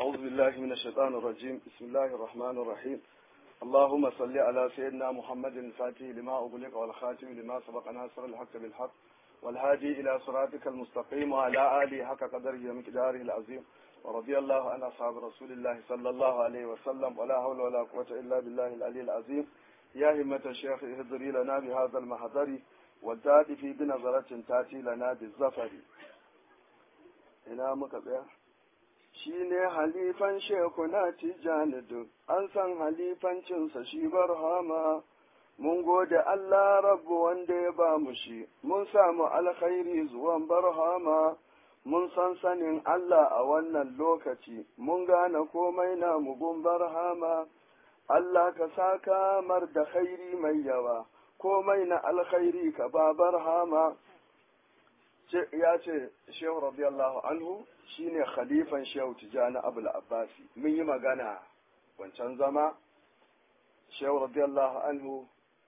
أعوذ بالله من الشيطان الرجيم بسم الله الرحمن الرحيم اللهم صل على سيدنا محمد الفاتح لما أغلق والخاتم لما سبق ناصر الحق بالحق والهادي إلى صراطك المستقيم وعلى آله حق قدره ومقداره العظيم ورضي الله عن أصحاب رسول الله صلى الله عليه وسلم ولا حول ولا قوة إلا بالله العلي العظيم يا همة الشيخ اهدري لنا بهذا المحضر والتاتي في بنظرة تاتي لنا بالزفر ina muka tsaya shi ne halifan shekuna tijjani duk an san halifancinsa shi barhama mun gode Allah rabbu wanda ya ba mu shi mun samu alkhairi zuwan barhama mun san sanin Allah a wannan lokaci mun gane komai na mugun barhama Allah ka saka mar da khairi mai yawa komai na alkhairi ka ba barhama ya ce shehu radiyallahu anhu shine khalifan shehu tijani abul abbasi mun yi magana wancan zama shehu radiyallahu anhu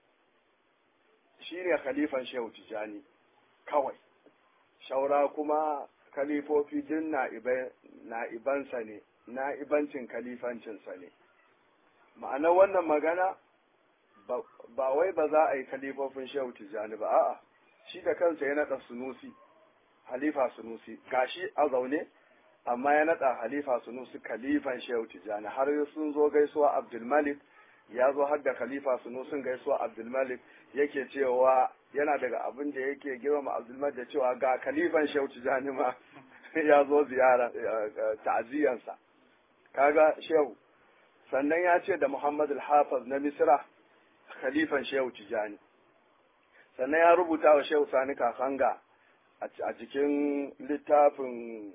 shine khalifan shehu tijani kawai shaura kuma khalifofi din na'ibansa ne na'ibancin khalifancinsa ne ma'anar wannan magana ba wai ba za a yi khalifofin shehu tijani ba a'a shi da kansa ya naɗa sunusi halifa sunusi gashi a zaune amma ya naɗa halifa sunusi khalifan shehu tijani har sun zo gaisuwa abdulmalik ya zo har da khalifa sunusin gaisuwa abdulmalik yake cewa yana daga abin da yake girmama abdulmalik da cewa ga khalifan shehu tijani ma ya zo ziyara ta'aziyansa kaga shehu sannan ya ce da muhammad al-hafiz na misra khalifan shehu tijani sannan ya rubuta wa shehu sani kakanga a cikin littafin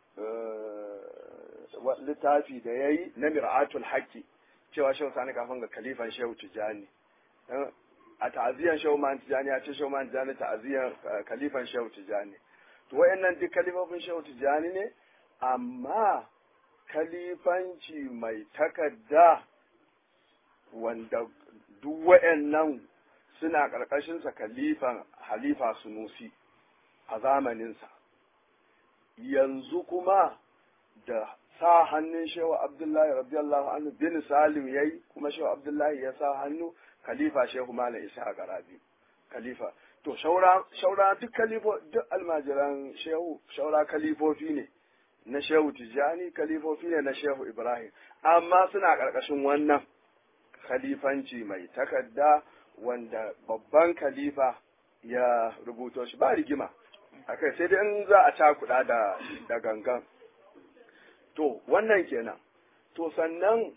littafi da ya yi na mir'atul haƙƙi cewa shehu sani kafin ga kalifan shehu tijani a ta'aziyan shehu man tijani ya ce shehu man tijani ta'aziyan kalifan shehu tijani to wayannan duk kalifofin shehu tijani ne amma kalifanci mai takadda wanda duk wayannan suna ƙarƙashinsa kalifan halifa sunusi a zamaninsa yanzu kuma da sa hannun shehu abdullahi radiyallahu anhu bin salim yayi kuma shehu abdullahi ya sa hannu khalifa shehu malam isa a garabi khalifa to shaura shaura duk kalifo duk almajiran shehu shaura kalifofi ne na shehu tijani kalifofi ne na shehu ibrahim amma suna ƙarƙashin wannan khalifanci mai takadda wanda babban khalifa ya rubuto shi ba rigima akai sai dai in za a cakuɗa da da gangan to wannan kenan to sannan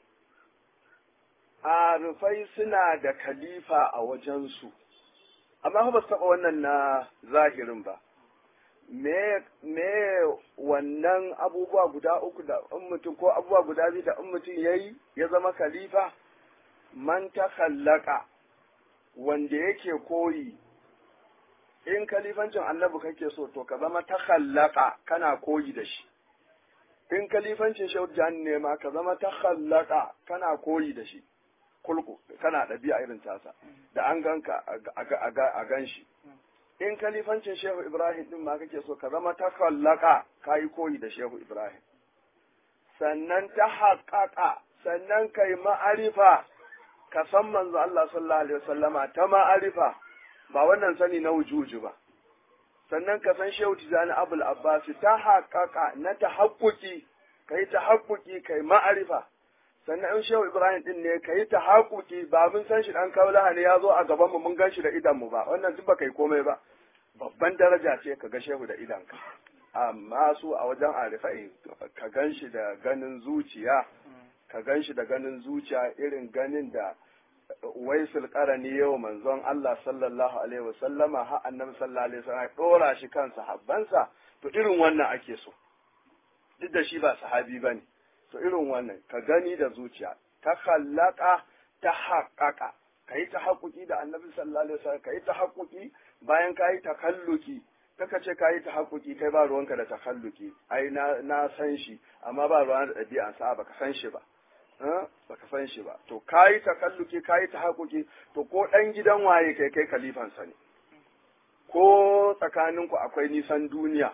arifai suna da khalifa a wajensu amma ba su taɓa wannan na zahirin ba me me wannan abubuwa guda uku da in mutum ko abubuwa guda biyu da in mutum yayi ya zama khalifa man ta khallaka wanda yake koyi in kalifancin annabi kake so to ka zama ta khallaka kana koyi da shi in kalifancin shehu ne ma ka zama ta khallaka kana koyi da shi kulku kana ɗabi'a irin tasa da an ganka a gan shi in kalifancin shehu ibrahim din ma kake so ka zama ta khallaka ka yi koyi da shehu ibrahim sannan ta haƙaƙa sannan kai ma'arifa ka san manzo Allah sallallahu alaihi wasallama ta ma'arifa ba wannan sani na wujuju ba sannan ka san shehu tijani abul abbas ta haƙaƙa na ta haƙuƙi kai ta haƙuƙi kai ma'arifa sannan in shehu ibrahim din ne kai ta haƙuƙi ba mun san shi dan kaulaha ne ya zo a gaban mu mun gan shi da idan mu ba wannan duk ba kai komai ba babban daraja ce ka ga shehu da idanka amma su a wajen arifai ka gan shi da ganin zuciya ka gan shi da ganin zuciya irin ganin da waisul qarani yau manzon Allah sallallahu alaihi wasallama har annabi sallallahu alaihi wasallam dora shi kan sahabbansa to irin wannan ake so duk da shi ba sahabi bane to irin wannan ka gani da zuciya ta khallaka ta haqqaqa kai ta haƙuƙi da annabi sallallahu alaihi wasallam kai ta haƙuƙi bayan kai takalluki kaka ce kayi ta haƙuƙi kai ba ruwanka da takalluki ai na na san shi amma ba ruwan da ɗabi'ansa ba ka san shi ba baka san shi ba to kayi takalluki kayi ta haƙuƙi to ko ɗan gidan waye kai kai kalifansa ne ko tsakaninku akwai nisan duniya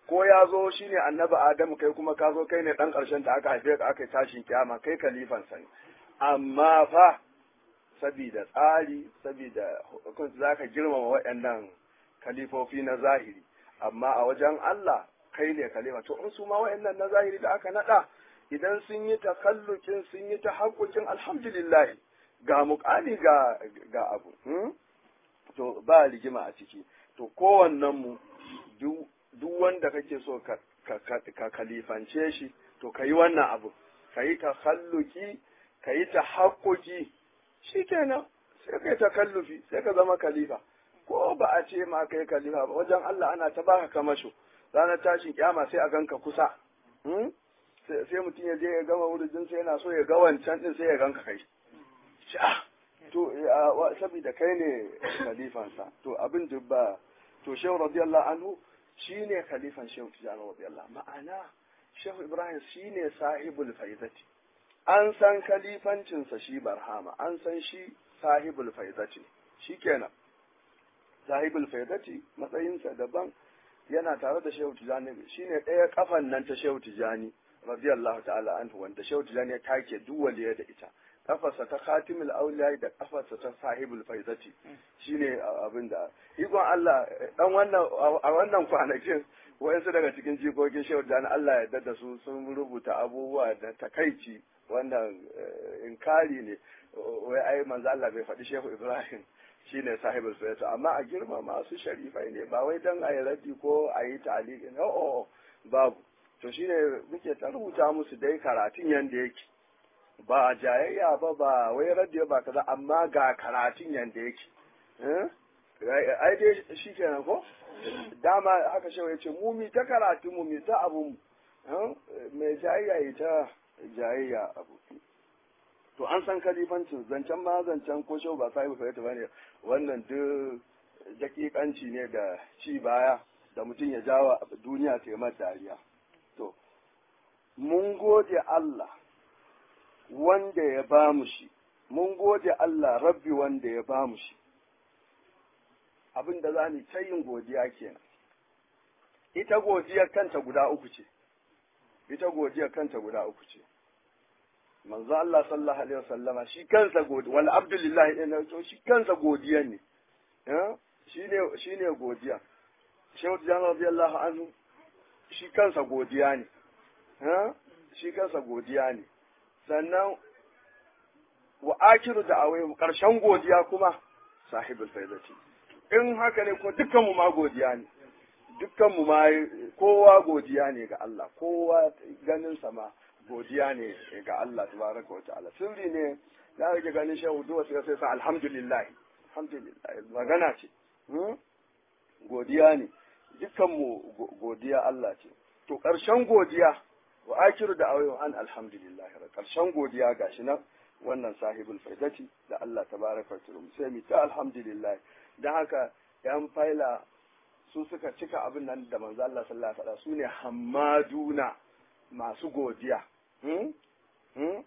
ko ya zo shine annabi adamu kai kuma ka zo kai ne dan karshen da aka haife ka aka yi tashin kiyama kai kalifan sa ne amma fa sabida tsari sabida hukunci zaka girmama waɗannan kalifofi na zahiri amma a wajen Allah kai ne kalifa to in su ma waɗannan na zahiri da aka nada idan sun yi takallukin sun yi ta haƙuƙin alhamdulillah ga muƙami ga ga abu to ba rigima a ciki to kowannen mu duk wanda kake so ka ka kalifance shi to ka yi wannan abu ka yi takalluki ka yi ta haƙuƙi shikenan sai kai takallufi sai ka zama kalifa ko ba a ce ma kai kalifa ba wajen Allah ana ta baka kamasho ranar tashin kyama sai a ganka kusa sai mutum ya je ya gama wurin sai yana so ya ga wancan din sai ya ganka kai ah to saboda kai ne khalifansa to abin dubba to shehu radiyallahu anhu shine khalifan shehu tijani radiyallahu ma'ana shehu ibrahim shine sahibul faizati an san khalifancinsa shi barhama an san shi sahibul faizati shikenan sahibul faizati matsayinsa daban yana tare da shehu tijani shine ɗaya kafan nan ta shehu tijani radiyallahu ta'ala anhu wanda shehu tijani ya take duk waliya da ita kafarsa ta khatimul auliya da kafarsa ta sahibul faizati shine abin da ikon Allah dan wannan a wannan kwanakin wayansu daga cikin jikokin shehu tijani Allah ya yarda da su sun rubuta abubuwa da takaici wannan inkari ne wai ai manzo Allah bai faɗi shehu Ibrahim shine sahibul faizati amma a girma masu sharifai ne ba wai dan ayi raddi ko ayi ta'liqi no oh, babu to shine muke ta rubuta musu dai karatun yanda yake ba jayayya ba ba wai radiyo ba kaza amma ga karatun yanda yake ai dai shi kenan ko dama haka shewa ya ce mu mi ta karatu mu mi ta abu mai jayayya yi ta jayayya abu to an san kalifancin zancen ma zancen ko shewa ba sahibu fahimta ba ne wannan duk dakikanci ne da ci baya da mutum ya jawa duniya ta yi dariya to mun gode Allah wanda ya ba mu shi, mun gode Allah rabbi wanda ya ba mu shi, abin da za mu ta yin godiya kenan. Ita godiyar kanta guda uku ce, ita godiyar kanta guda uku ce. Manzo Allah sallallahu Alaihi wasallama shi kansa godiya, wal abdulillahi ɗin to shi kansa godiya ne, shi ne godiya. Shehu Tijan radiyallahu anhu shi kansa godiya ne, shi kansa godiya ne. sannan wa akiru da awai karshen godiya kuma sahibul faizati in haka ne ko dukkan mu ma godiya ne dukkan mu ma kowa godiya ne ga Allah kowa ganin sa ma godiya ne ga Allah tabaraka wa ta'ala sirri ne da kake ganin shehu duwa sai sai sa alhamdulillah alhamdulillah magana ce godiya ne dukkan mu godiya Allah ce to karshen godiya wa akiru da awayo an alhamdulillah karshen godiya gashi nan wannan sahibul faidati da Allah tabaraka wa ta'ala sai mu ta alhamdulillah dan haka yan faila su suka cika abin nan da manzo Allah sallallahu alaihi wasallam sune hammaduna masu godiya hmm? hmm?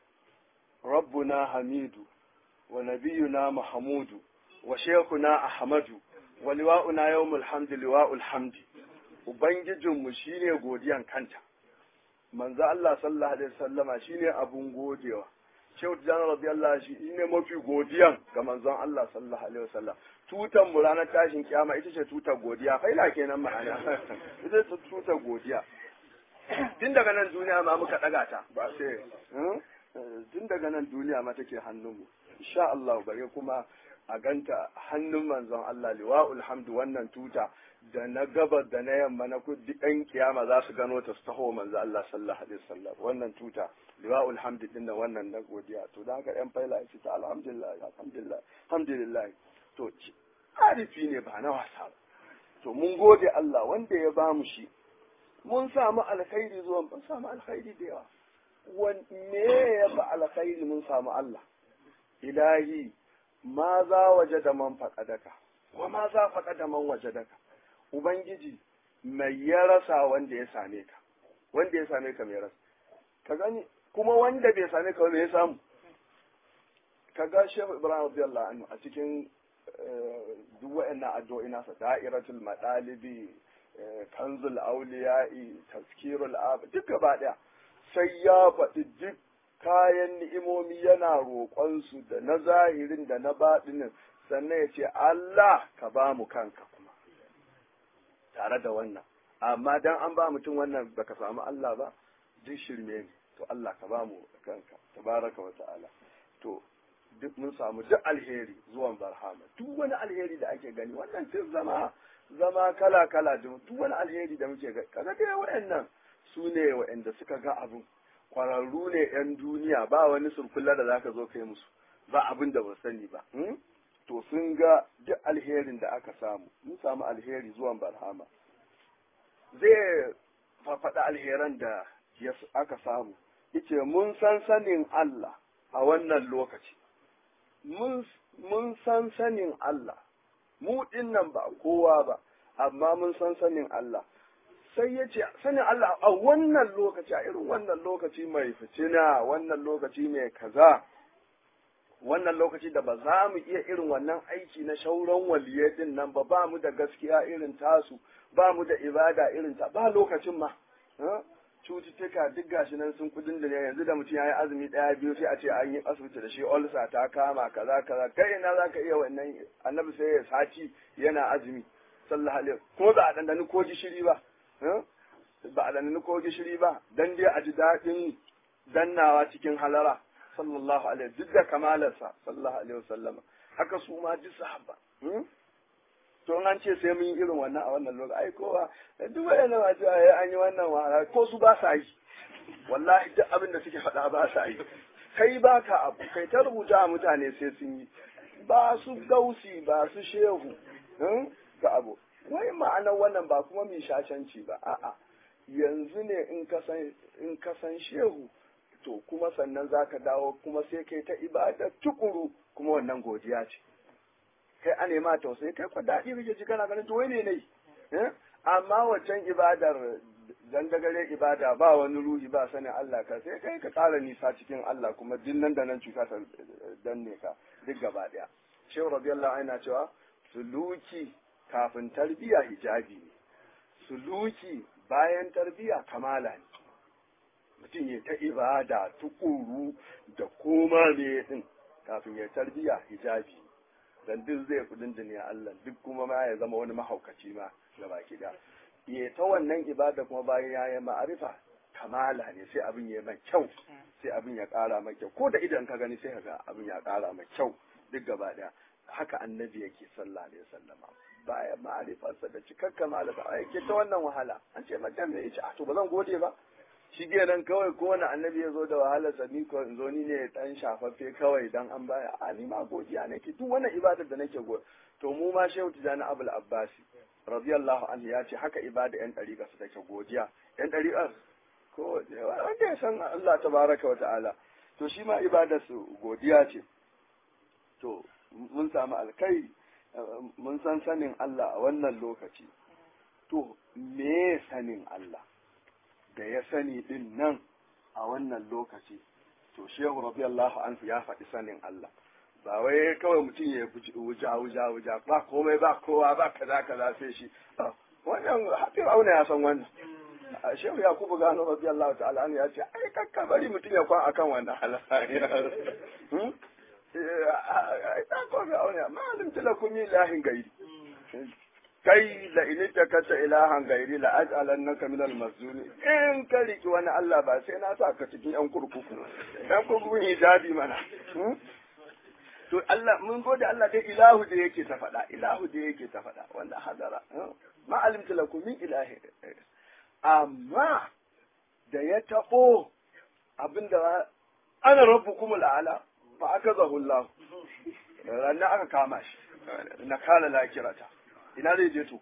rabbuna hamidu wa nabiyuna mahmudu wa shaykhuna ahmadu wa liwa'una yawmul hamdi liwa'ul hamdi ubangijinmu shine godiyan kanta manzo Allah sallallahu alaihi wasallama shine abun godewa Shehu Tijjani radiyallahu shi ne mafi godiyan ga manzon Allah sallallahu alaihi wasallam tutan mu ranar tashin kiyama ita ce tutar godiya faila kenan ma'ana ita ce tutar godiya tun daga nan duniya ma muka daga ta ba sai tun daga nan duniya ma take hannunmu insha Allah bare kuma a ganta hannun manzon Allah liwa'ul hamdu wannan tuta da na gabar da na yamma na kudi ɗan kiyama za su gano ta su taho manzo Allah sallallahu alaihi wasallam wannan tuta liwa'ul hamdi din wannan na godiya to da haka ɗan faila ya ta alhamdulillah alhamdulillah alhamdulillah to arifi ne ba na wasa ba to mun gode Allah wanda ya bamu shi mun samu alkhairi zuwa mun samu alkhairi da yawa wan me ya ba alkhairi mun samu Allah ilahi ma za waje da man faƙadaka wa ma za faƙa da man waje daka ubangiji mai ya rasa wanda ya same ka wanda ya same ka mai rasa ka gani kuma wanda bai same ka wanda ya samu ka ga shehu ibrahim radiyallahu anhu a cikin duk wa'annan addu'o'i nasa da'iratul madalibi kanzul auliya'i tazkirul ab duk gaba daya sai ya faɗi duk kayan ni'imomi yana roƙonsu da na zahirin da na baɗinin sannan ya ce Allah ka ba mu kanka kuma tare da wannan amma dan an ba mutum wannan baka samu Allah ba duk shirme ne to Allah ka ba mu kanka tabaraka wa ta'ala to duk mun samu duk alheri zuwan barhama duk wani alheri da ake gani wannan sai zama zama kala kala duk wani alheri da muke gani kaga dai wayannan su ne wayanda suka ga abun kwararru ne yan duniya ba wani surkulla da zaka zo kai musu ba abin da ba sani ba to sun ga duk alherin da aka samu mun samu alheri zuwan barhama zai fafaɗa alheran da aka samu yace mun san sanin Allah a wannan lokaci mun san sanin Allah mu nan ba kowa ba amma mun san sanin Allah sai ya ce sanin Allah a wannan lokaci a irin wannan lokaci mai fitina wannan lokaci mai kaza wannan lokaci da ba za mu iya irin wannan aiki na shauran waliyai din nan ba ba mu da gaskiya irin tasu ba mu da ibada irin ta ba lokacin ma cututtuka duk gashi nan sun kudin da yanzu da mutum ya yi azumi ɗaya biyu sai a ce an yi asibiti da shi olsa ta kama kaza kaza kai ina za ka iya wannan annabi sai ya sati yana azumi sallallahu alaihi kuma ba a dandani ko gishiri ba ba a dandani ko gishiri ba dan dai a ji daɗin dannawa cikin halara sallallahu alaihi duk da kamalarsa sallallahu alaihi wasallama haka su ma duk sahabba to an ce sai mun yi irin wannan a wannan lokaci ai kowa duk wayannan ma ce ai an yi wannan wahala ko su ba sa yi wallahi duk abin da suke faɗa ba sa yi kai ba ka abu kai ta rubuta a mutane sai sun yi ba su gausi ba su shehu ga abu wai ma'anar wannan ba kuma mai shashanci ba a'a yanzu ne in ka san in ka san shehu to kuma sannan zaka dawo kuma sai kai ta ibada tukuru kuma wannan godiya ce kai a nema tausayi kai kwa daɗi kake ji kana ganin to wai ne ne amma waccan ibadar dandagare ibada ba wani ruhi ba sanin Allah ka sai kai ka ƙara nisa cikin Allah kuma din nan da nan cuta ta danne ka duk gaba ɗaya shehu radiyallahu anhu cewa suluki kafin tarbiya hijabi ne suluki bayan tarbiya kamala ne mutum ya ta ibada tukuru da koma ne din kafin ya tarbiya hijabi dan duk zai kudin duniya Allah duk kuma ma ya zama wani mahaukaci ma ga baki da ya ta wannan ibada kuma bayan ya yi ma'arifa kamala ne sai abin ya mai kyau sai abin ya kara mai kyau ko da idan ka gani sai ka ga abin ya kara mai kyau duk gaba daya haka annabi yake sallallahu alaihi wasallama bayan ma'arifarsa da cikakka ma'arifa yake ta wannan wahala an ce mace me yace a to ba zan gode ba shi nan kawai kowane annabi ya zo da wahalar sa ni ko in zo ni ne dan shafaffe kawai dan an baya a ni ma godiya nake duk wannan ibadar da nake go to mu ma shehu tijani abul abbasi radiyallahu anhu ya ce haka ibada yan dariƙa su take godiya yan dariƙa ko wanda ya san Allah tabaraka wa ta'ala to shi ma ibadar su godiya ce to mun samu alkai mun san sanin Allah a wannan lokaci to me sanin Allah da ya sani din nan a wannan lokaci to shehu radiyallahu anhu ya faɗi sanin Allah ba wai kawai mutum ya wuja wuja wuja ba komai ba kowa ba kaza kaza sai shi wannan hafi auna ya san wannan shehu yakubu gano radiyallahu ta'ala anhu ya ce ai kakka bari mutum ya kwan akan wannan halayen ai ta komai auna ma alimta lakum ilahin gairi kai la in takata ilahan gairi la aj'alannaka minal mazlumi in ka riki wani Allah ba sai na sa ka cikin yan kurkuku yan kurkukun hijabi mana to Allah mun gode Allah dai ilahu da yake ta faɗa ilahu da yake ta faɗa wanda hadara ma alimtu lakum min ilahi amma da ya tabo abinda ana rabbukumul a'la fa akazahu Allah ranar aka kama shi na kala lakirata ina zai je to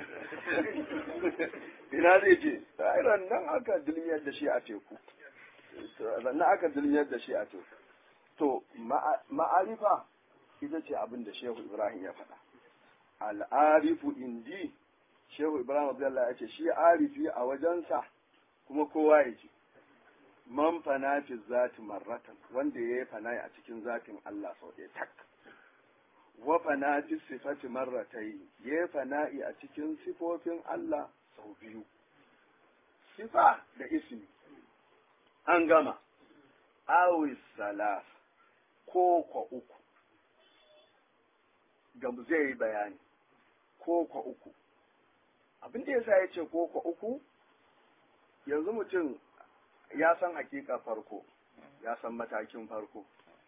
ina zai je ran nan aka dilmiyar da shi a teku nan aka dilmiyar da shi a teku to ma'arifa ita ce abin da shehu ibrahim ya faɗa al'arifu indi shehu ibrahim abdullahi ya ce shi arifi a wajensa kuma kowa ya ce man fana fi zati marratan wanda ya yi fana a cikin zatin Allah sau ɗaya tak wa fana fi sifati marratai ya yi fana'i a cikin sifofin Allah sau biyu sifa da ismi an gama awis salas ko kwa uku da zai yi bayani ko kwa uku abin da yasa ya ce ko kwa uku yanzu mutum ya san hakika farko ya san matakin farko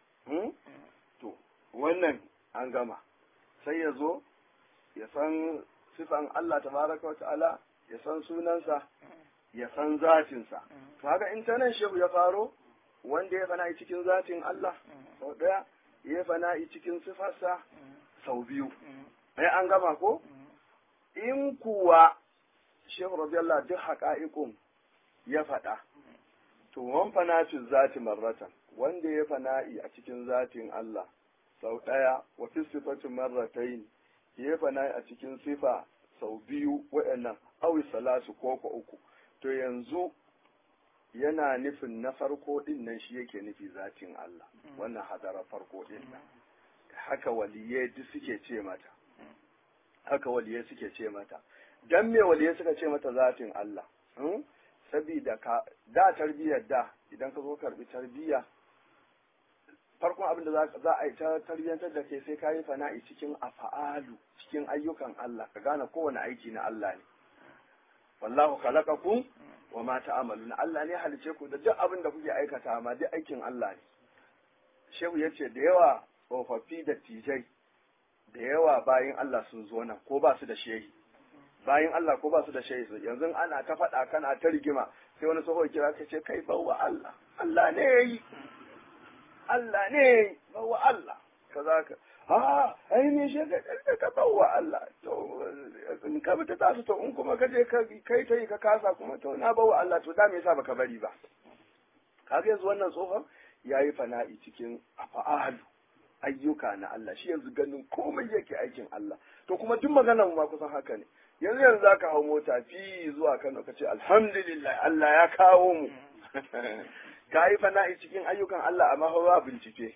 to wannan an gama sai ya zo ya san sifan Allah tabaraka wa ta'ala ya san sunansa ya san zatinsa to haka in ta nan shehu ya faro wanda ya fana'i cikin zatin Allah sau ɗaya ya fana'i cikin sifarsa sau biyu ai an gama ko in kuwa shehu radiyallahu duk haƙa'iƙun ya faɗa to wan fanacin zati marratan wanda ya fana'i a cikin zatin Allah sau ɗaya wa fi sifatin marratain ya fana'i a cikin sifa sau biyu waɗannan awi salasu ko ko uku to yanzu yana nufin na farko din nan shi yake nufi zatin Allah wannan hadara farko din nan haka waliye duk suke ce mata haka waliye suke ce mata dan me waliye suka ce mata zatin Allah sabida ka da tarbiyyar da idan ka zo karbi tarbiyya farkon abin da za a yi ta tarbiyyantar da ke sai ka yi fana'i cikin afa'alu cikin ayyukan Allah ka gane kowane aiki na Allah ne wallahu khalaqakum wa ma ta'maluna Allah ne halice ku da duk abin da kuke aikata ma duk aikin Allah ne shehu yace da yawa tsofaffi da tijai da yawa bayin Allah sun zo nan ko ba su da shehi bayin Allah ko ba su da shehi yanzu ana ta faɗa kana ta rigima sai wani tsoho kira ka ce kai bawa Allah Allah ne yayi Allah ne bawa Allah kaza ka a ai me shi ka ka bawa Allah to in ka bi ta tasu to in kuma ka je kai ta yi ka kasa kuma to na bawa Allah to da me yasa baka bari ba kaga yanzu wannan tsohon yayi fana'i cikin afa'alu ayyuka na Allah shi yanzu ganin komai yake aikin Allah to kuma duk maganar mu ma kusan haka ne yanzu yanzu zaka hau mota fi zuwa Kano ka ce alhamdulillah Allah ya kawo mu ka yi fana'i cikin ayyukan Allah amma fa ba bincike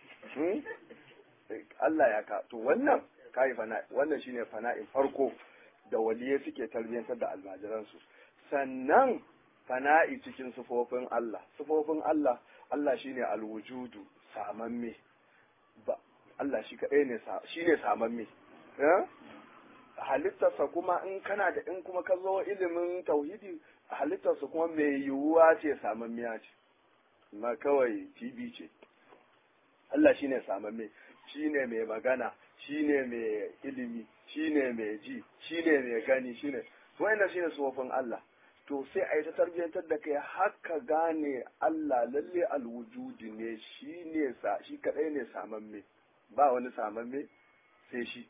Allah ya ka to wannan ka yi fana'i wannan shine fana'in farko da waliye suke tarbiyyantar da almajiransu sannan fana'i cikin sufofin Allah sufofin Allah Allah shine alwujudu samamme ba Allah shi kaɗai ne shi ne samamme halittarsa kuma in kana da in kuma ka zo ilimin tauhidi halittarsa kuma mai yiwuwa ce samammiya ce ma kawai TV ce Allah shi ne samamme shi ne mai magana shi ne mai ilimi shi ne mai ji shi ne mai gani shi ne wannan shi ne sufofin Allah to sai a yi ta tarbiyyantar da kai haka gane Allah lalle alwujudi ne shi ne sa shi kadai ne samamme ba wani samamme sai shi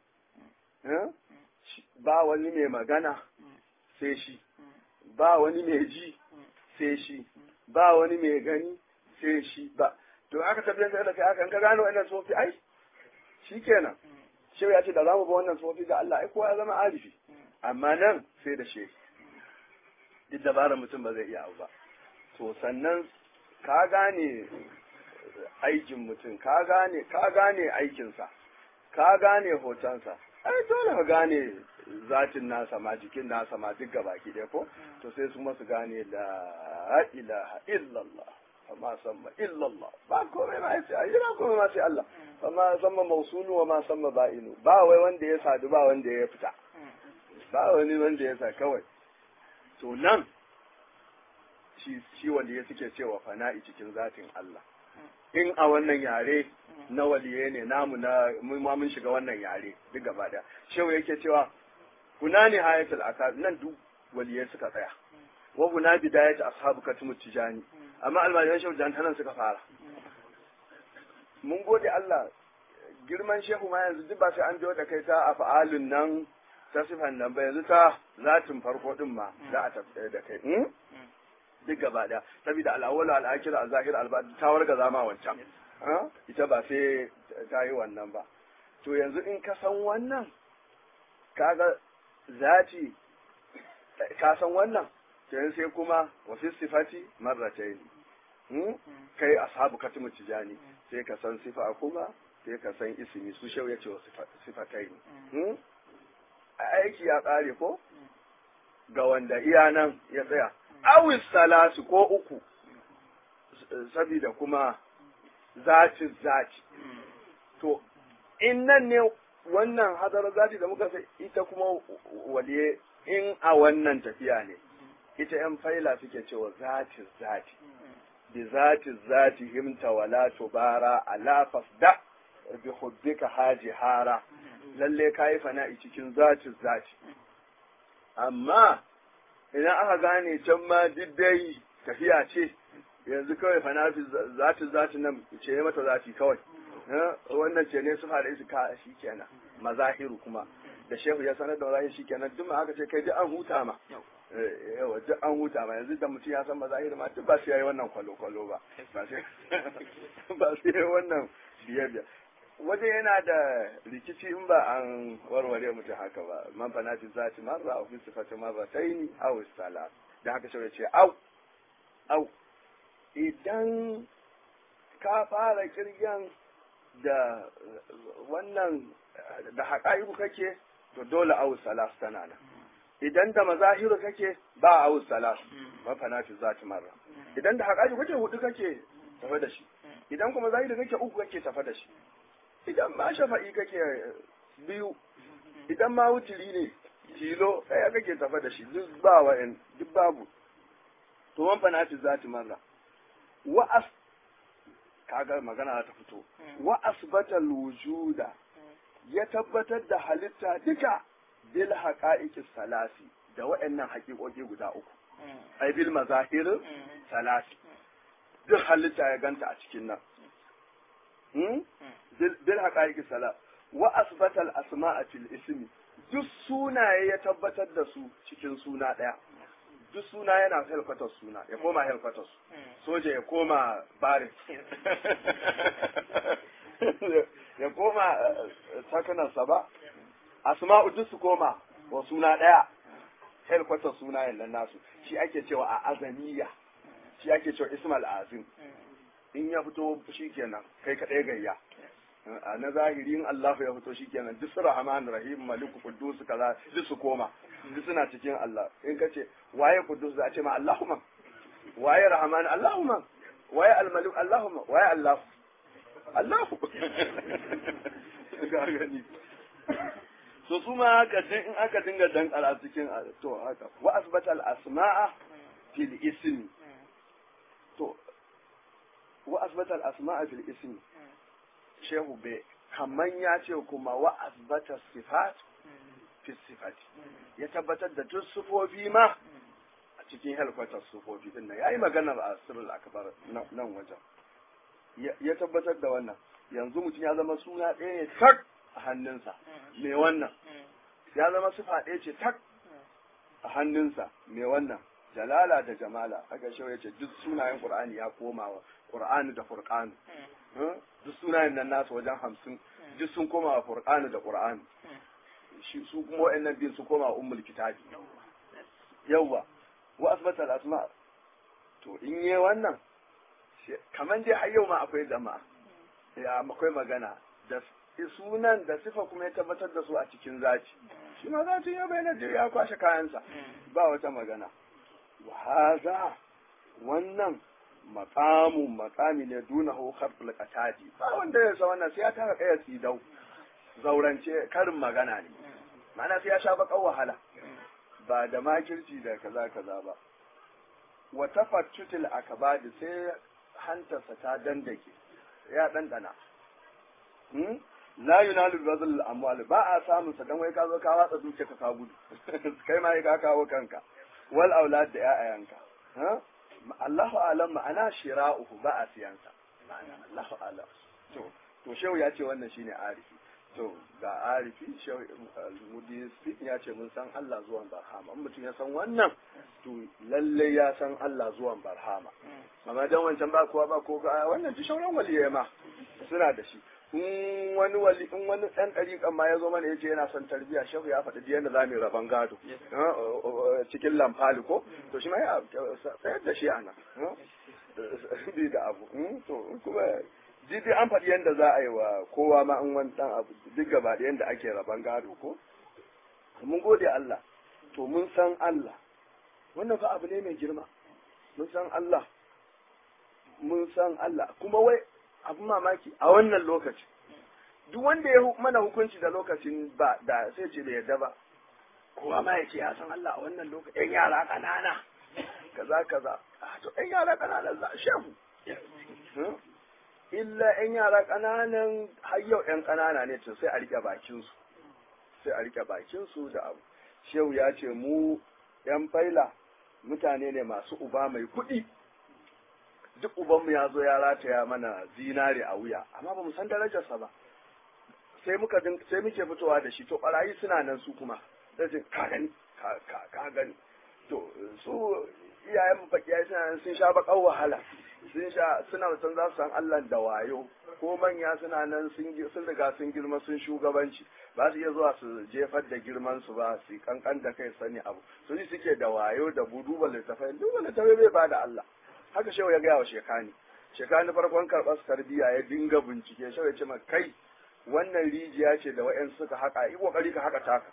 ba wani mai magana sai shi ba wani mai ji sai shi ba wani mai gani sai shi ba to aka tarbiyyantar da kai haka ka gano wannan sofi ai shikenan shi ya ce da zamu ba wannan sofi ga Allah ai kowa ya zama arifi amma nan sai da shehi duk dabarar mutum ba zai iya abu ba to sannan ka gane aikin mutum ka gane ka gane aikinsa ka gane hotonsa ai dole ka gane zatin nasa ma jikin nasa ma duk gabaki ɗaya ko to sai su masu gane la ilaha illallah amma samma illallah ba komai ma sai ayyana komai ma sai Allah amma samma mausulu wa ma samma ba'inu ba wai wanda ya sadu ba wanda ya fita ba wani wanda ya sa kawai to nan shi shi wanda ya suke cewa fana'i cikin zatin Allah in a wannan yare na waliye ne namu na ma mun shiga wannan yare duk gaba daya shehu yake cewa kuna ne hayatul akad nan duk waliye suka tsaya wa kuna bidayat ashabu katumu tijani amma almajiran shehu jantanan suka fara mun gode Allah girman shehu ma yanzu duk ba sai an biyo da kai ta afa'alun nan ta sifan nan ba yanzu ta zatin farko din ma za a tafi da kai duk gaba daya saboda al'awwal al'akhir al-zahir al-batin ta warga zama wancan ita ba sai ta yi wannan ba to yanzu in ka san wannan kaga zati ka san wannan to yanzu sai kuma wa fi sifati marratayn kai ashabu katimu tijani sai ka san sifa kuma sai ka san ismi su shau ya ce wa sifatai aiki ya ƙare ko ga wanda iya nan ya tsaya awis salatu ko uku sabida kuma zaci zaci to in nan ne wannan hadarar zati da muka sai ita kuma waliye in a wannan tafiya ne ita yan faila suke cewa zati zati bi zati zati himta wala tubara ala fasda bi hubbika haji hara lalle kayi fana'i cikin zati zati amma idan aka gane can ma dai tafiya ce yanzu kawai fanafi zati zati nan ce mata zati kawai wannan ce ne su fara su ka shi kenan mazahiru kuma da shehu ya sanar da mazahir shi kenan duk ma aka ce kai duk an huta ma yawa duk an huta ma yanzu da mutum ya san mazahir ma duk ba su yayi wannan kwalo kwalo ba ba su yayi wannan biye biye waje yana da rikici in ba an warware mutum haka ba man fana fi zati marra au fi sifati marrataini aw salat da haka shi ce au au idan ka fara kiryan da wannan da haƙa'iku kake to dole awu salas tana nan idan da mazahiru kake ba awu salas mafana fi zati marra idan da haƙa'iku kake hudu kake tafa da shi idan kuma zahiru kake uku kake tafa da shi idan ma shafa'i kake biyu idan ma wutiri ne tilo ɗaya kake tafa da shi duk ba wa'in duk babu to mafana fi zati marra wa kaga magana ta fito wa asbata wujuda ya tabbatar da halitta duka bil haqa'iqi salasi da waɗannan haƙiƙoƙi guda uku ai bil mazahir salasi duk halitta ya ganta a cikin nan bil haqa'iqi salas wa asbata al asma'a fil ismi duk sunaye ya tabbatar da su cikin suna ɗaya duk suna yana helkwatar suna ya koma helkwatar soja ya koma barin ya koma sakanarsa ba asma'u duk su koma wa suna ɗaya helkwatar suna yannan nasu shi ake cewa a azaniya shi ake cewa ismal azim in ya fito shi kenan kai kaɗai gayya a na zahirin Allah ya fito shi kenan duk rahman rahim maliku kudus kaza duk su koma duk suna cikin Allah in ka ce waye kudus za a ce ma Allahumma waye rahman Allahumma waye almalik Allahumma waye Allah Allahu ga gani so su ma haka in aka dinga dankara cikin to haka wa asbata al asma'a fil ismi to wa asbata al asma'a fil ismi shehu be kaman ya ce kuma wa asbata sifat fi sifati ya tabbatar da duk sufofi ma a cikin helkwatar sufofi din nan yayi magana a sirrul akbar nan wajen ya tabbatar da wannan yanzu mutum ya zama suna ɗaya ne tak a hannunsa me wannan ya zama sifa ɗaya ce tak a hannunsa me wannan jalala da jamala haka shi ya ce duk sunayen qur'ani ya koma wa qur'ani da furqani duk sunayen nan nasu wajen hamsin duk sun koma wa furqani da qur'ani shi su kuma wa'annan biyu su koma wa ummul kitabi yawwa wa asbata al asma to in yi wannan kaman dai har yau ma akwai jama'a ya akwai magana da sunan da sifa kuma ya tabbatar da su a cikin zaci shi ma zaci ya bayyana ya kwashe kayansa ba wata magana wa haza wannan maqamun maqami ne duna hu kharful qatadi ba wanda ya sa wannan sai ya tara kaya tsidau zaurance karin magana ne ma'ana sai ya sha bakan wahala ba da makirci da kaza kaza ba wa tafattutil akabadi sai hantarsa ta dandake ya dandana hmm? la yunalu bazal amwal ba a samun sa dan wai ka zo ka watsa duke ka ka gudu kai ma ka kawo kanka wal aulad da ƴaƴanka ha Allahu alam ma'ana shira'uhu ba a siyansa ma'ana Allahu alam to to shehu ya ce wannan shine arifi to ga arifi shehu mudi ya ce mun san Allah zuwan barhama in mutum ya san wannan to lalle ya san Allah zuwan barhama amma dan wancan ba kowa ba ko wannan ji shauran waliyai ma suna da shi in wani wali in wani dan dariƙan ma ya zo mana yace yana son tarbiya shehu ya faɗi yadda za mu raban gado cikin lamfali ko to shi ma ya sayar da shi ana bi da abu to kuma jidi an faɗi yadda za a yi wa kowa ma in wani dan abu duk gaba da yadda ake raban gado ko mun gode Allah to mun san Allah wannan fa abu ne mai girma mun san Allah mun san Allah kuma wai abu mamaki a wannan lokaci duk wanda ya mana hukunci da lokacin ba da sai ce bai yarda ba kowa ma ya ce ya san Allah a wannan lokaci yan yara ƙanana kaza kaza to yan yara ƙanana za shehu illa yan yara ƙananan har yau yan ƙanana ne to sai a rike bakin su sai a rike bakin su da abu shehu ya ce mu yan faila mutane ne masu uba mai kuɗi duk ubanmu ya zo ya rataya mana zinare a wuya amma ba mu san darajarsa ba sai muka sai muke fitowa da shi to barayi suna nan su kuma sai ce ka gani ka gani to su iyayen mu fakiya suna nan sun sha bakan wahala sun sha suna san za su san Allah da wayo ko manya suna nan sun sun riga sun girma sun shugabanci ba su iya zuwa su jefar da girman su ba su kankan da kai sani abu su ji suke da wayo da buduba littafai duba littafai bai ba da Allah haka shehu ya gaya wa shekani shekani farkon karɓar tarbiyya ya dinga bincike shehu ya ce ma kai wannan rijiya ce da wa'yan suka haka yi kokari ka haka taka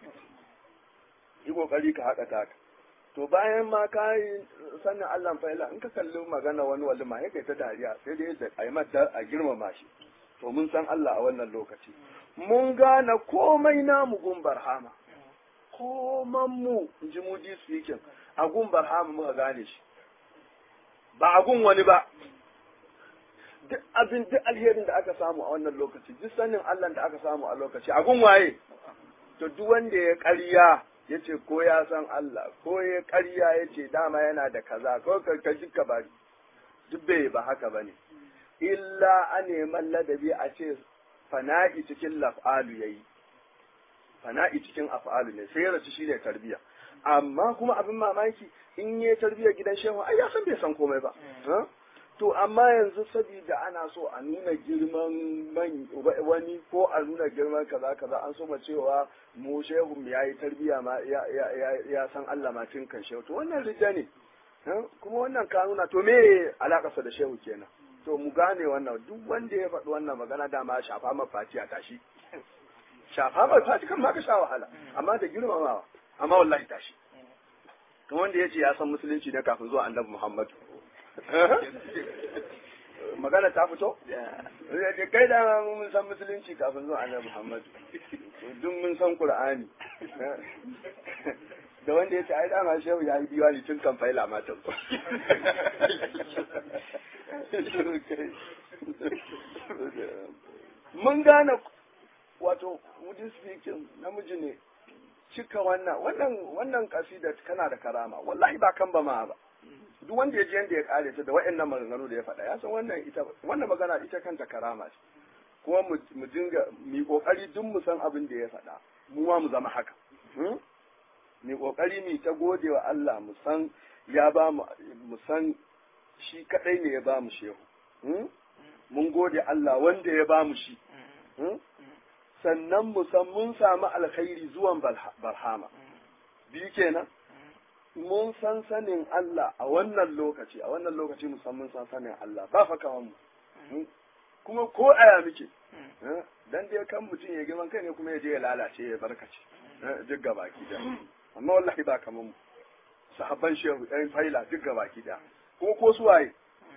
yi kokari ka haka taka to bayan ma ka yi sannin Allah fa'ila in ka kalli magana wani wali ma kai ta dariya sai dai da a yi mata a girmama shi to mun san Allah a wannan lokaci mun gane komai namu gun barhama koman mu in ji mu ji speaking a gun barhama muka gane shi ba a gun wani ba duk abin duk alherin da aka samu a wannan lokaci duk sanin Allah da aka samu a lokaci a gun waye to duk wanda ya ƙarya ya ce ko ya san Allah ko ya ƙarya ya ce dama yana da kaza ko ka duka ba duk bai ba haka ba ne illa a neman ladabi a ce fana'i cikin laf'alu yayi fana'i cikin af'alu ne sai ya rasu shine tarbiya amma kuma abin mamaki in yi tarbiya gidan shehu ai ya san bai san komai ba to amma yanzu saboda ana so a nuna girman man wani ko a nuna girman kaza kaza an so ma cewa mu shehu ya yi tarbiya ma ya san Allah ma tun kan shehu to wannan rija ne kuma wannan ka nuna to me alakarsa da shehu kenan to mu gane wannan duk wanda ya faɗi wannan magana dama shafa ma fati a tashi shafa ma fati kan ma ka sha wahala amma da girmamawa amma wallahi tashi kuma wanda ya ce ya san musulunci ne kafin zuwa annabi Muhammadu magana ta fito? da kai da mun san musulunci kafin zuwa annabi Muhammadu duk mun san Qur'ani da wanda ya ce ai dama shehu ya yi diwani tun kan faila matan mun gane wato wujin speaking namiji ne cika wannan wannan wannan kasida kana da karama wallahi ba kan ba ma ba duk wanda ya ji yanda ya kare ta da wa'annan maganganu da ya faɗa ya san wannan ita wannan magana ita kanta karama ce kuma mu dinga mu kokari duk mu san abin da ya faɗa mu ma mu zama haka mu kokari mu ta gode wa Allah mu san ya ba mu mu san shi kadai ne ya ba mu shehu mun gode Allah wanda ya ba mu shi sannan mu san mun samu alkhairi zuwan barhama biyu kenan mun san sanin Allah a wannan lokaci a wannan lokaci mu san mun san sanin Allah ba fa kaman mu kuma ko aya muke dan dai kan mutum ya girman kai ne kuma ya je ya lalace ya barkace duk gabaki da amma wallahi ba kaman mu sahabban shehu ɗan faila duk gabaki da kuma ko su waye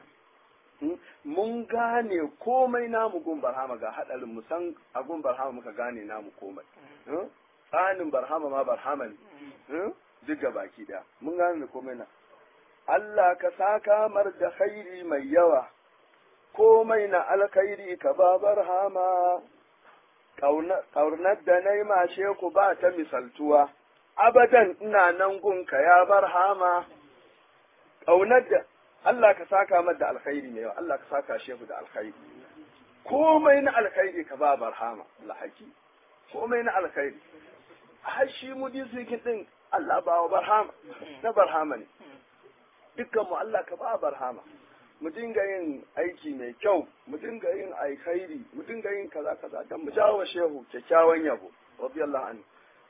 mun gane komai namu gun barhama ga hadarin mu san a gun barhama muka gane namu komai tsanin barhama ma barhama ne duk ga baki da mun gane komai na Allah ka saka mar da khairi mai yawa komai na alkhairi ka ba barhama ƙaunar da na yi mashe ku ba ta misaltuwa abadan ina nan gunka ya barhama ƙaunar da Allah ka saka mar da alkhairi mai yawa Allah ka saka shehu da alkhairi komai na alkhairi ka ba barhama lahaki komai na alkhairi har shi mudisikin din Allah ba wa barhama na barhama ne dukkan mu Allah ka ba barhama mu dinga yin aiki mai kyau mu dinga yin alkhairi mu dinga yin kaza kaza dan mu jawo shehu kyakkyawan yabo radiyallahu anhu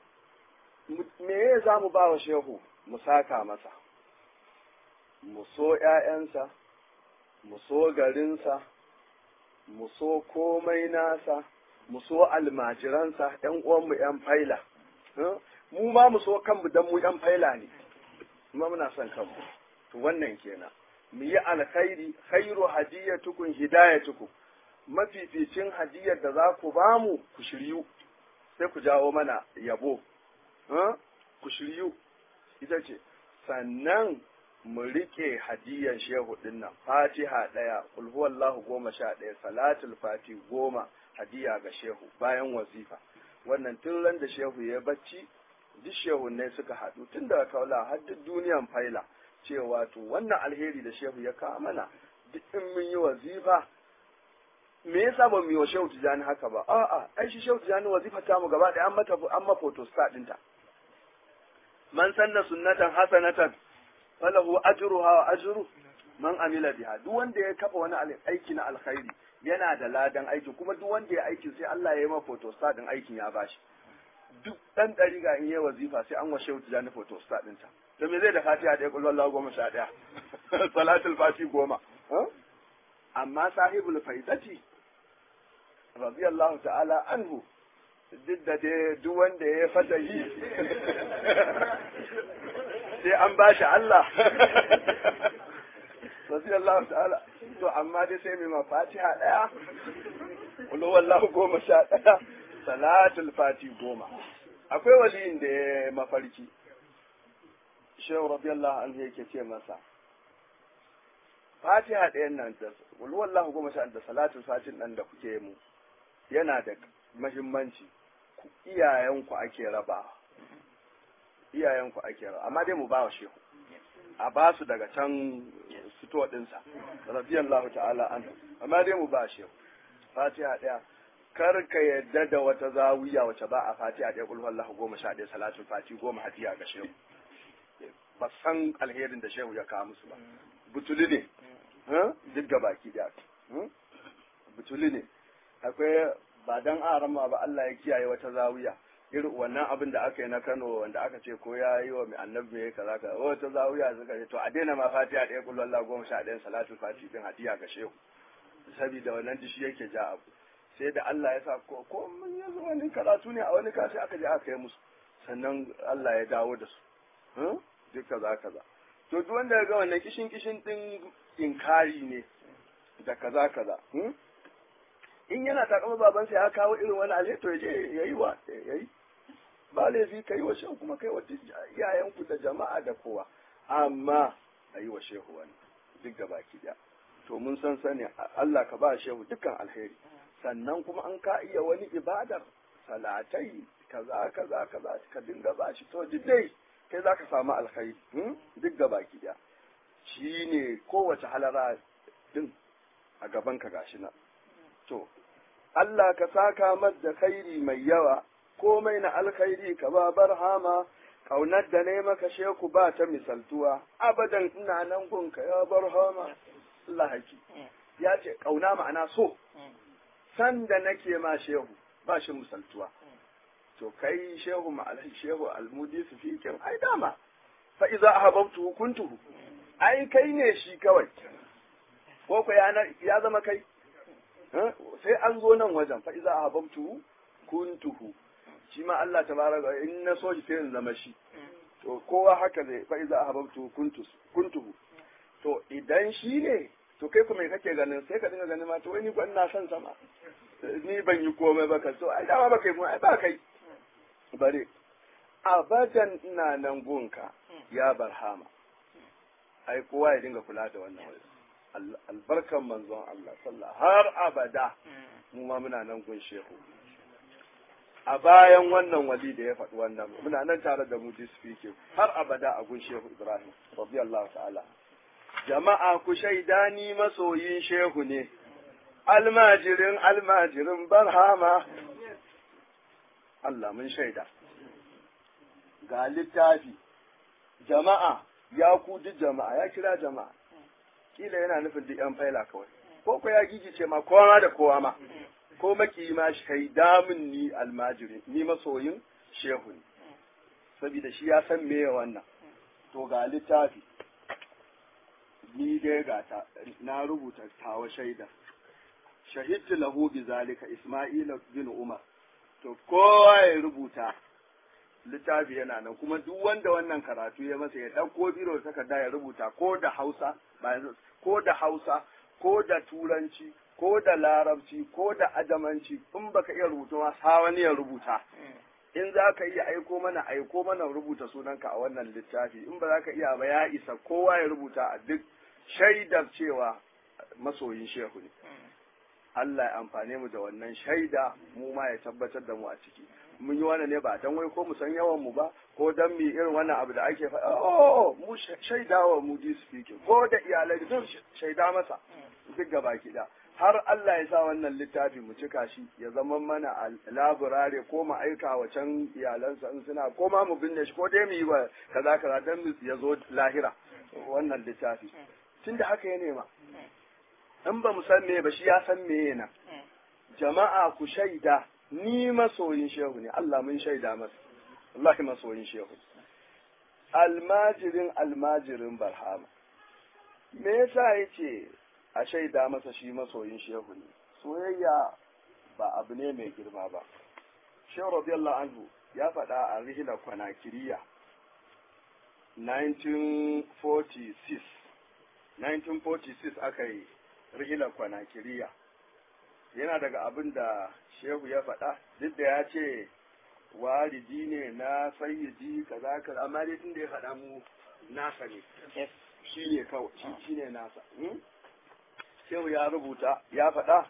me za mu ba wa shehu mu saka masa mu so ‘ya'yansa, mu so garinsa, mu so komai nasa, mu so almajiransa, ‘yan uwanmu ‘yan faila, mu ma mu so kanmu dan mu yan faila ne kuma muna son kanmu to wannan kenan mu yi alkhairi khairu hadiyatukum hidayatukum mafificin hadiyar da za ku bamu ku shiryu sai ku jawo mana yabo ku shiryu ita ce sannan mu rike hadiyar shehu din nan fatiha ɗaya ulhuwallahu goma sha ɗaya salatul fati goma hadiya ga shehu bayan wazifa wannan tun ran da shehu ya bacci duk shehu ne suka haɗu tun daga kaula har duk duniyan faila cewa to wannan alheri da shehu ya kawo mana duk in mun yi wazifa me yasa ba mu yi wa shehu tijani haka ba a'a ai shi shehu tijani wazifa ta mu gaba ɗaya an mata an ma photostat ɗinta man sanna sunnatan hasanatan falahu ajruha wa ajru man amila biha duk wanda ya kafa wani aiki na alkhairi yana da ladan aiki kuma duk wanda ya aiki sai Allah ya yi ma photostat din aikin ya bashi duk dan dariga in yi wazifa sai an washe wuta jani photostat din ta to me zai da fatiha da kullu Allah goma sha daya salatul fati goma amma sahibul faidati radiyallahu ta'ala anhu duk da dai duk wanda ya fata yi sai an ba shi Allah radiyallahu ta'ala to amma dai sai mai mafatiha daya kullu wallahu goma sha daya salatul fati goma akwai waliyin da ya mafarki shehu radiyallahu anhu yake ce masa fatiha ɗayan nan da kullu wallahu goma sha da salatul fatin nan da kuke mu yana da mahimmanci iyayenku ake raba iyayenku ake raba amma dai mu ba wa shehu a ba su daga can fito ɗinsa radiyallahu ta'ala an amma dai mu ba shehu fatiha ɗaya kar ka yadda da wata zawiya wace ba a fatiha ɗaya kulhu Allah goma sha ɗaya salatul fati goma hadiya ga shehu ba san alherin da shehu ya kawo musu ba butuli ne duk ga baki ɗaya butuli ne akwai ba dan arama ba Allah ya kiyaye wata zawiya irin wannan abin da aka yi na Kano wanda aka ce ko ya yi wa mai annabi ya kaza kaza wata zawiya suka ce to a daina ma fatiha ɗaya kullu Allah goma sha ɗaya salatul fati din hadiya ga shehu saboda wannan dishi yake ja abu sai da Allah ya sa ko ko mun yanzu wani karatu ne a wani kashi aka je aka yi musu sannan Allah ya dawo da su duk kaza kaza to duk wanda ya ga wannan kishin kishin din inkari ne da kaza kaza in yana takama babansa ya kawo irin wani alheri to ya je ya yi wa ya yi ba laifi ka yi wa shehu kuma kai wa iyayenku da jama'a da kowa amma a yi wa shehu wani duk da baki daya to mun san sani Allah ka ba shehu dukkan alheri sannan kuma an ka iya wani ibadar salatai kaza kaza kaza ka dinga ba shi to duk dai kai za ka samu alkhairi duk da baki daya shine kowace halara din a gaban ka gashi nan to Allah ka saka mas da khairi mai yawa komai na alkhairi ka ba barhama kaunar da ne maka sheku ba ta misaltuwa abadan ina nan gunka ya barhama Allah haki ya ce kauna ma'ana so san da nake ma shehu ba shi misaltuwa to kai shehu ma'alai shehu almudi su fi kin ai dama fa iza ahabbtu kuntuhu ai kai ne shi kawai ko ko ya zama kai sai an zo nan wajen fa iza ahabbtu kuntuhu shi ma Allah tabaraka in na so shi sai in zama shi to kowa haka zai fa iza ahabbtu kuntus kuntuhu to idan shi ne to kai kuma kake ganin sai ka dinga ganin ma to wani ban na son sama ni ban yi komai ba ka so ai dama ba kai mu ai ba kai bare abadan ina nan gunka ya barhama ai kowa ya dinga kula da wannan wani albarkan manzon Allah sallah har abada mu ma muna nan gun shehu a bayan wannan wali da ya faɗi wannan muna nan tare da mu speaking har abada a gun shehu Ibrahim radiyallahu ta'ala jama'a ku shaida ni masoyin shehu ne almajirin almajirin barhama Allah mun shaida ga littafi jama'a ya ku duk jama'a ya kira jama'a kila yana nufin duk yan faila kawai ko ko ya gigice ma kowa da kowa ma ko maki ma shaida min ni almajiri ni masoyin shehu ne saboda shi ya san meye wannan to ga littafi ni dai ga ta na rubuta tawa shaida shahidtu lahu bi zalika isma'il bin umar to kowa ya rubuta littafi yana nan kuma duk wanda wannan karatu ya masa ya ɗauko biro da takarda ya rubuta ko da hausa ko da hausa ko da turanci ko da larabci ko da adamanci in baka iya rubutu ma sa wani ya rubuta in za ka iya aiko mana aiko mana rubuta sunanka a wannan littafi in ba za ka iya ba ya isa kowa ya rubuta a duk shaidar cewa masoyin shehu ne Allah ya amfane mu da wannan shaida mu ma ya tabbatar da mu a ciki mun yi wannan ne ba dan wai ko mu san yawan mu ba ko dan mi irin wannan abu da ake faɗa oh mu shaidawa mu di speaking ko da iyalai duk shaida masa duk gaba da har Allah ya sa wannan littafi mu cika shi ya zama mana a laburare ko mu aika wa can iyalansa in suna ko ma mu binne shi ko dai mu yi wa kaza kaza dan mu ya zo lahira wannan littafi tunda haka ya nema in ba mu san me ba shi ya san me yana jama'a ku shaida ni masoyin shehu ne Allah mun shaida masa Allah masoyin shehu almajirin almajirin barhama me yasa yace a shaida masa shi masoyin shehu ne soyayya ba abu ne mai girma ba shehu radiyallahu anhu ya faɗa a rihila kwanakiriya 1946 1946 aka yi rihilar kwanakiriya yana daga abin da shehu ya faɗa duk da ya ce walidi ne na sayyidi kaza kaza amma dai tun da ya faɗa mu nasa ne shi ne kawai shi ne nasa shehu ya rubuta ya faɗa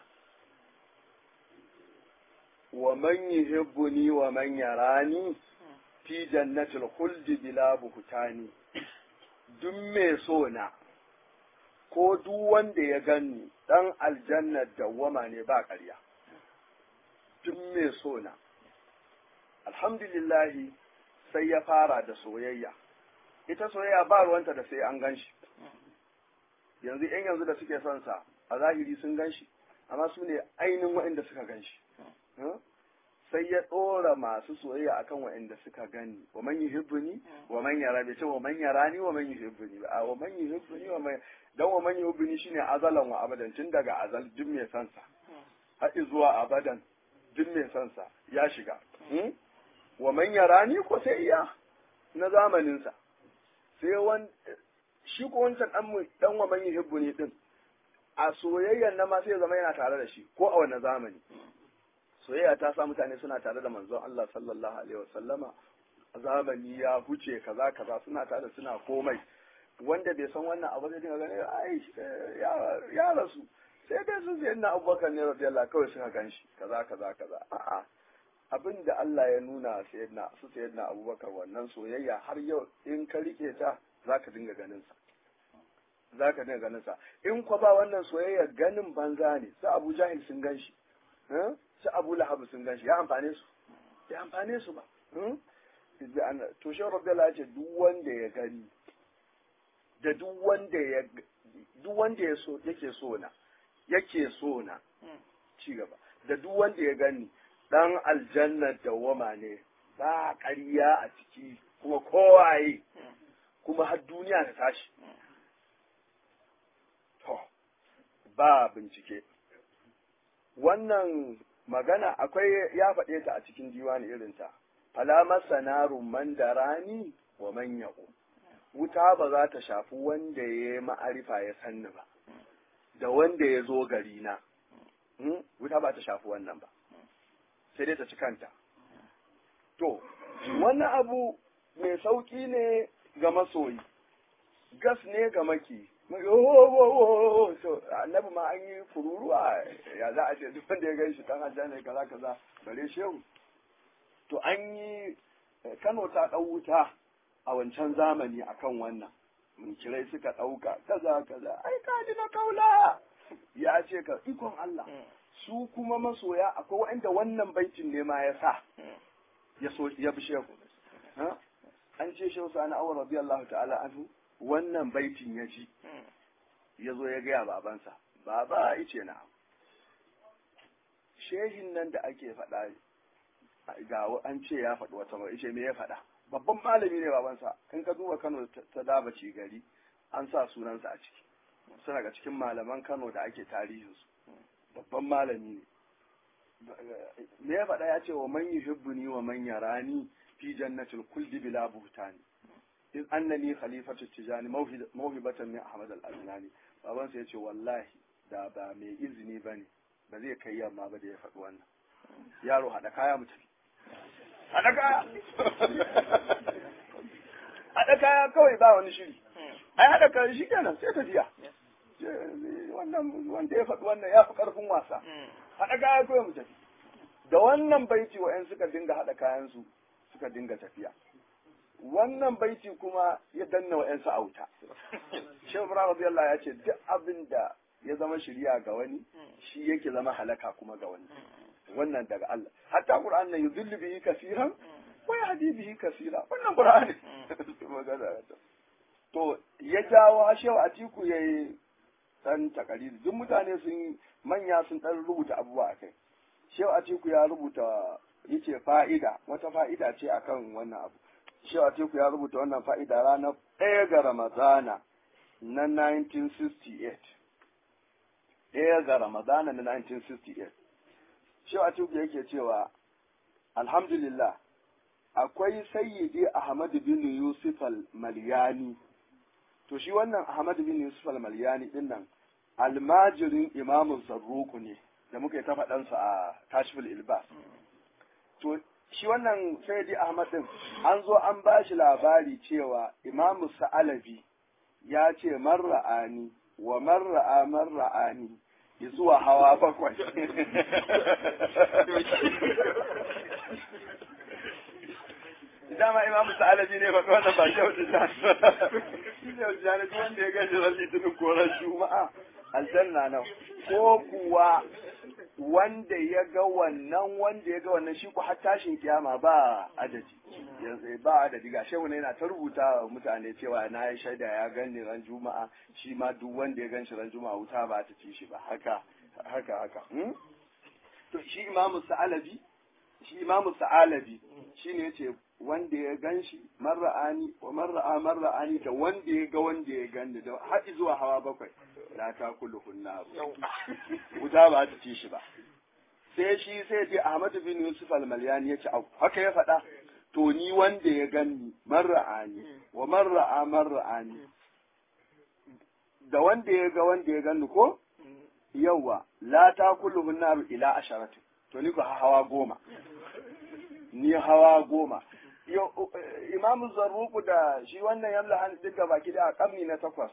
wa man yuhibbuni wa man yarani fi jannatil khuldi bila buhtani duk mai so na ko duk wanda ya ganni dan aljannar dawwama ne ba ƙarya duk mai so na alhamdulillahi sai ya fara da soyayya ita soyayya ba ruwanta da sai an ganshi yanzu yan yanzu da suke son sa a zahiri sun ganshi amma su ne ainihin waɗanda suka ganshi sai ya ɗora masu soyayya akan waɗanda suka gani wa man yuhibbuni wa man yara bai ce wa man yarani wa man yuhibbuni ba wa man yuhibbuni wa man dan wa man yuhibbuni shine azalan wa abadan tun daga azal duk mai son sa har zuwa abadan duk mai son sa ya shiga wa man yarani ko sai iya na zamanin sa sai wan shi ko wancan dan dan wa man yuhibbuni din a soyayyan na ma sai ya zama yana tare da shi ko a wannan zamani soyayya ta sa mutane suna tare da manzon Allah sallallahu alaihi wasallama zamani ya huce kaza kaza suna tare suna komai wanda bai san wannan abu zai dinga ganin ai ya rasu sai dai su sai na abubakar ne radiyallahu kawai suka ganshi kaza kaza kaza a'a abin da Allah ya nuna sayyidina su sayyidina abubakar wannan soyayya har yau in ka rike ta zaka dinga ganin sa zaka dinga ganin sa in kwa ba wannan soyayya ganin banza ne su Abu Jahil sun ganshi su abu lahabu sun gan shi ya amfane su ya amfane su ba to shi rabbi Allah ce duk wanda ya gani da duk wanda ya duk wanda ya so yake so na yake so na ci gaba da duk wanda ya gani dan aljanna dawama ne ba ƙarya a ciki kuma kowaye kuma har duniya ta tashi to ba bincike wannan magana akwai ya faɗe ta a cikin diwani irinta falamar sanarun man da rani wa man yaƙo wuta ba za ta shafi wanda ya yi ma'arifa ya sanni ba da wanda ya zo gari na wuta ba ta shafi wannan ba sai dai ta ci kanta to wannan abu mai sauƙi ne ga masoyi gas ne ga maki so annabi ma an yi fururuwa ya za a ce duk wanda ya gan shi dan aljanna kaza kaza bare shehu to an yi Kano ta dau wuta a wancan zamani akan wannan mun kirai suka dauka kaza kaza ai ka ji na kaula ya ce ka ikon Allah su kuma masoya akwai wanda wannan baitin ne ma ya sa ya so ya bi shehu an ce shehu sani awar radiyallahu ta'ala anhu wannan baitin ya ji ya zo ya gaya babansa baba ice na shehin nan da ake faɗa ga an ce ya faɗi wata mai ice me ya faɗa babban malami ne babansa in ka duba kano ta daba ci gari an sa sunansa a ciki suna ga cikin malaman kano da ake tarihinsu babban malami ne me ya faɗa ya ce wa man yuhibbuni wa man yarani fi jannatil kulli bila buhtani in annani khalifatu tijani mawhibatan min ahmad al-adnani baban sa yace wallahi da ba mai izini bane ba zai kai yamma ba da ya faɗi wannan yaro hada kaya mu tafi hada kaya hada kaya kawai ba wani shiri ai hada kaya shi kenan sai tafiya wannan wanda ya faɗi wannan ya fi ƙarfin wasa haɗa kaya kawai mu tafi da wannan baiti wa'yan suka dinga haɗa kayansu suka dinga tafiya wannan baiti kuma ya danna wa'yansu auta shehu ibrahim radiyallahu ya ce duk abin da ya zama shirya ga wani shi yake zama halaka kuma ga wani wannan daga Allah hatta qur'an nan yudhillu bihi kaseeran wa yahdi bihi kaseera wannan qur'ani to ya jawo shehu atiku yayi dan takariri duk mutane sun manya sun dan rubuta abubuwa akai shehu atiku ya rubuta yace fa'ida wata fa'ida ce akan wannan abu shehu atiku ya rubuta wannan fa'ida ranar ɗaya ga ramadana na 1968 ɗaya ga ramadana na 1968 shehu atiku yake cewa alhamdulillah akwai sayyidi ahmad bin yusuf al-malyani to shi wannan ahmad bin yusuf al-malyani din nan almajirin imamun zarruku ne da muka yi ta faɗansa a kashfil ilbas to shi wannan sayyidi ahmad din an zo an ba shi labari cewa imamu sa'alabi ya ce marra'ani wa marra'a marra'ani zuwa hawa bakwai dama imamu sa'alabi ne faɗi wannan ba shi yau da shi ne yau wanda ya gashi ran litinin koran juma'a aljanna nan ko kuwa wanda ya ga wannan wanda ya ga wannan shi ku har tashin kiyama ba adadi yanzu ba adadi ga shehu yana ta rubuta wa mutane cewa na yi shaida ya gani ran juma'a shi ma duk wanda ya ganshi ran juma'a wuta ba ta ci shi ba haka haka haka to shi imamu sa'alabi shi imamu sa'alabi shine yace wanda ya gan shi marra'ani wa marra'a marra'ani da wanda ya ga wanda ya gani da haɗi zuwa hawa bakwai la ta kullu kunna wuta ba ta ci shi ba sai shi sai ce Ahmad bin Yusuf al-Malyani yace au haka ya faɗa to ni wanda ya gani marra'ani wa marra'a marra'ani da wanda ya ga wanda ya gani ko yawa la ta kullu kunna ila asharatu to ni ko hawa goma ni hawa goma imamu zarruku da shi wannan yamla han duka baki da a karni na takwas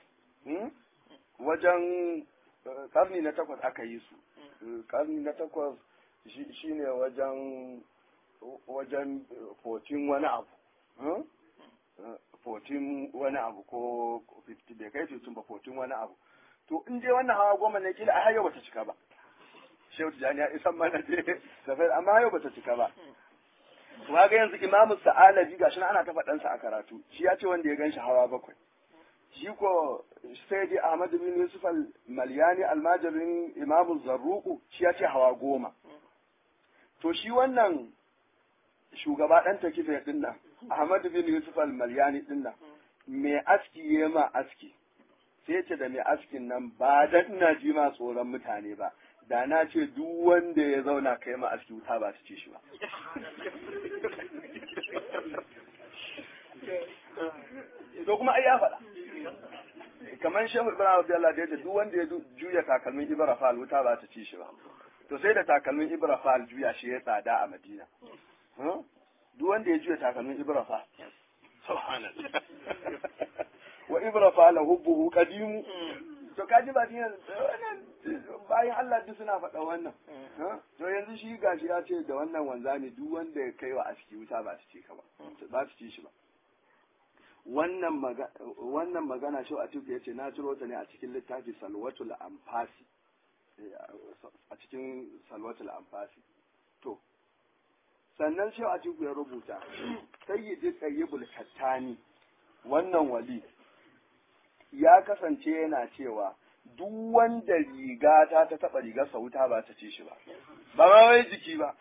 wajen karni na takwas aka yi su karni na takwas shi ne wajen wajen 14 wani abu 14 wani abu ko 50 bai kai 15 ba 14 wani abu to in dai wannan hawa goma ne kila a har yau bata cika ba shehu tijani ya isan mana dai amma yau bata cika ba ga yanzu imamu sa'alabi gashi na ana ta faɗansa a karatu shi ya ce wanda ya ganshi hawa bakwai shi ko sai dai ahmad bin yusuf al-malyani almajirin imamu zarruku shi ya ce hawa goma to shi wannan shugaba ɗan takife ɗin nan ahmad bin yusuf al-malyani ɗin nan mai aski ya ma aski sai ce da mai askin nan ba dan ina ji ma tsoron mutane ba da na ce duk wanda ya zauna kai ma aski wuta ba su ci shi ba to kuma ai ya faɗa kamar shehu ibrahim abdullahi da yace duk wanda ya juya takalmin ibrafal wuta ba ta ci shi ba to sai da takalmin ibrafal juya shi ya tsada a madina duk wanda ya juya takalmin ibrafal subhanallah wa ibrafal hubbuhu qadimu to kaji ba din bayan Allah duk suna faɗa wannan to yanzu shi gashi ya ce da wannan wanzami duk wanda ya kai wa aski wuta ba su ci ka ba ba su ci shi ba wannan magana wannan magana shi a tuka yace na ciro ta ne a cikin littafi salwatul anfasi a cikin salwatul anfasi to sannan shi a tuka ya rubuta sayyidi qayyibul kattani wannan wali ya kasance yana cewa duk wanda riga ta ta taba rigar wuta ba ta ci shi ba ba ma wai jiki ba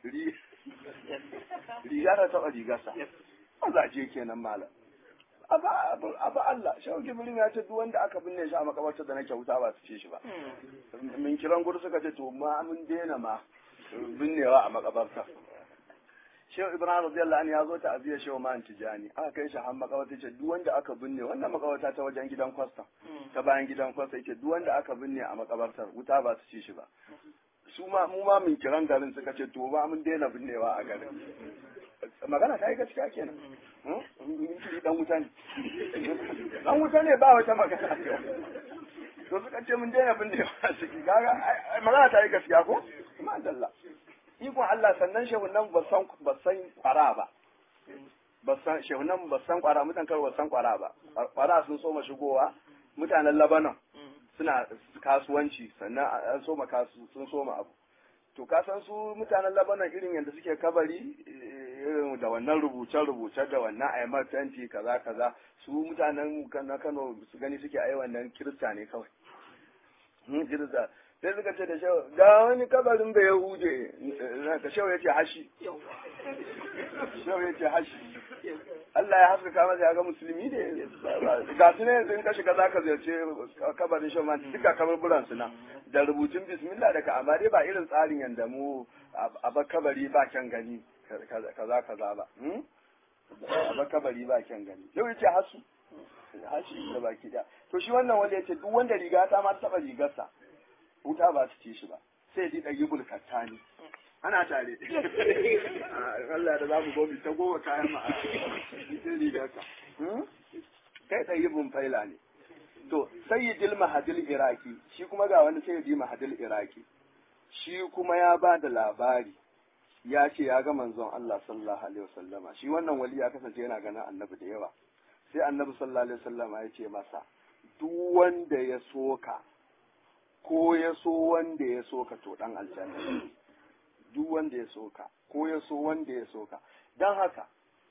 riga ta taba rigarsa mazaje kenan malam abu Allah shau gibirin ya ce duk wanda aka binne shi a makabartar da nake wuta ba su ce shi ba min kiran gudu suka ce to ma mun daina ma binnewa a makabartar shehu ibrahim radiyallahu anhu ya zo ta aziya shehu man tijani aka kai shi har makawata ce duk wanda aka binne wannan makawata ta wajen gidan kwasta ta bayan gidan kwasta yace duk wanda aka binne a makabartar wuta ba su ci shi ba su ma mu ma mun kiran garin suka ce to ba mun daina binnewa a garin magana ta yi gaskiya kenan in dan wuta ne dan wuta ne ba wata magana to suka ce mun daina binnewa a ciki kaga magana ta yi gaskiya ko ma dalla ikon Allah sannan shehunan ba san ba san kwara ba ba san shehunan ba san kwara mutan kar ba san kwara ba kwara sun so ma shigowa mutanen Lebanon suna kasuwanci sannan an so ma kasu sun so ma abu to ka san su mutanen Lebanon irin yadda suke kabari irin da wannan rubuce-rubuce da wannan aimar fenti kaza kaza su mutanen na Kano su gani suke ai wannan kirista ne kawai kirista sai suka ce da shau ga wani kabarin da ya huje ka shau ya ce hashi shau ya ce hashi Allah ya haskaka masa ya ga musulmi ne ga su ne yanzu in ka shiga zaka ziyarce kabarin shau man duka kabarburan su nan da rubutun bismillah daga amma dai ba irin tsarin yanda mu a ba kabari ba kyan gani kaza kaza ba a ba kabari ba kyan gani shau ya ce hasu hashi da baki da to shi wannan wanda ya ce duk wanda riga ta ma taba rigarsa wuta ba su ci shi ba sai ji ɗagi bulkatta ne ana tare Allah da za mu gobi ta goma kayan ma a cikin rigarka kai ɗagi bun faila ne to sayyidil mahadil iraki shi kuma ga wani sayyidi mahadil iraki shi kuma ya ba da labari ya ce ya ga manzon Allah sallallahu alaihi wasallama shi wannan wali ya kasance yana ganin annabi da yawa sai annabi sallallahu alaihi wasallama ya ce masa duk wanda ya soka ko ya so wanda ya soka to dan aljanna duk wanda ya soka ko ya so wanda ya soka dan haka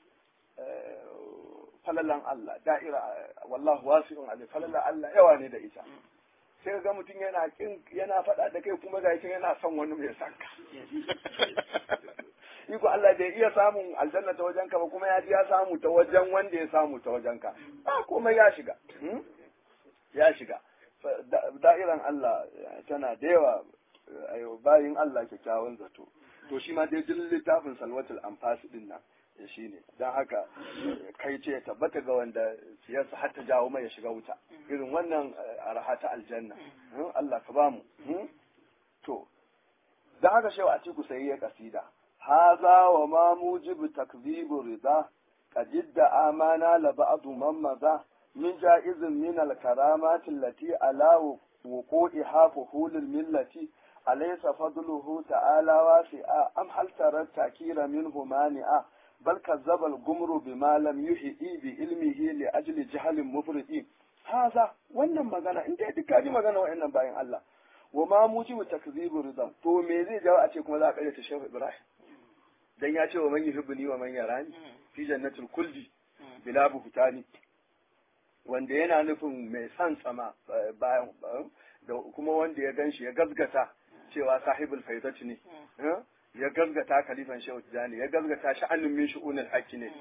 falalan Allah da'ira wallahu wasi'un alim falalan Allah yawa ne da ita sai ga mutum yana kin yana faɗa da kai kuma ga yana son wani mai sanka iko Allah bai iya samun aljanna ta wajenka ba kuma ya ji ya samu ta wajen wanda ya samu ta wajenka ba komai ya shiga ya shiga da'iran Allah tana da yawa bayin Allah kyakkyawan zato to shi ma dai jin littafin salwatul anfas din nan shi ne don haka kai ce tabbata ga wanda siyasa har ta jawo mai ya shiga wuta irin wannan arha ta aljanna Allah ka bamu to don haka shewa a ciku sai ya kasida haza wa ma mujibu takzibu rida qad amana la ba'du man maza من جائز من الكرامات التي على وقوعها فحول الملة أليس فضله تعالى واسعا أم هل ترى التأكير منه مانعا بل كذب الجمر بما لم يحيي بعلمه لأجل جهل مفرط هذا wannan magana in dai duka ji magana wa'annan bayan Allah wa ma mujibu takzibu ridam to me zai jawo a ce kuma za a karyata Shehu Ibrahim dan ya ce wa man yuhibbuni wa man yarani fi jannatul kulli bila buhtani wanda yana nufin mai son sama bayan da kuma wanda ya ganshi ya gazgata cewa sahibul faidati ne ya gazgata kalifan shehu tijani ya gazgata sha'anin min shu'unil haqqi ne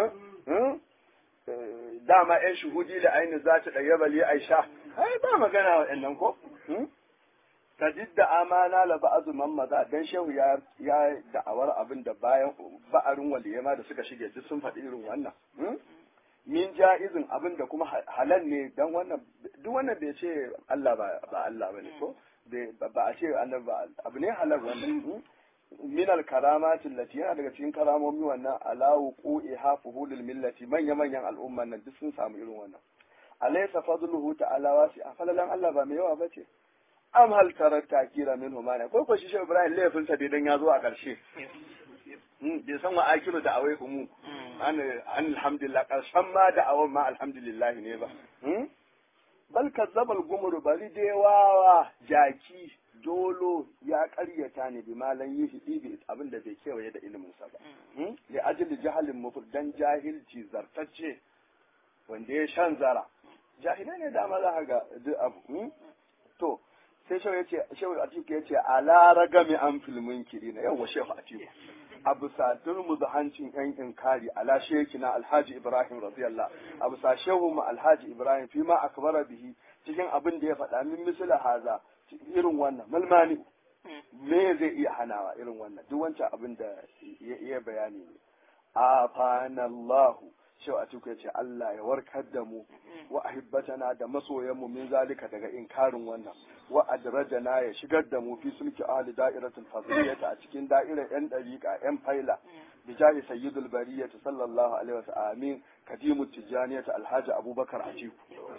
dama yan shuhudi da aini za ta ɗaya bali aisha ai ba magana waɗannan ko ta da amana la ba'azu man maza dan shehu ya ya da'awar abin da bayan ba'arin waliyama da suka shige duk sun faɗi irin wannan min ja'izin abin da kuma halal ne dan wannan duk wannan bai ce Allah ba ba Allah bane ko ba a ce annabi ba abu ne halal wannan min al karamati allati yana daga cikin karamomi wannan ala wuqu'i hafuhulil millati manya manyan al'umman nan duk sun samu irin wannan alaysa fadluhu ta'ala wasi afalalan Allah ba mai yawa bace am hal tarat takira minhu mana ko ko shi shi Ibrahim laifin sa dan ya zo a karshe bai san wa akiru da awai umu an alhamdulillah karshen ma da awon ma alhamdulillah ne ba bal kazzabal gumru bari dai wawa jaki dolo ya karyata ne bi malan yi hidi bi abin da bai kewaye da ilimin sa ba li ajli jahalin mufur dan jahilci zartacce wanda ya shan zara jahilai ne dama za ga duk abu to sai shehu yace shehu atiku yace ala ragami an filmin kirina yawa shehu atiku abu sa turmuzu hancin yan inkari ala shekina alhaji ibrahim radiyallah abu sa shehu ma alhaji ibrahim fi ma akbara bihi cikin abin da ya faɗa min misala haza irin wannan malmani me zai iya hanawa irin wannan duk wancan abin da ya bayani ne afanallahu cewa a cikin ce Allah ya warkar da mu wa ahibbatana da masoyan mu min zalika daga inkarin wannan wa adrajana ya shigar da mu fi sulki ahli da'iratul fadliyata a cikin da'irar yan dariqa yan faila bijahi sayyidul bariyata sallallahu alaihi wasallam amin kadimut tijaniyata alhaji abubakar atiku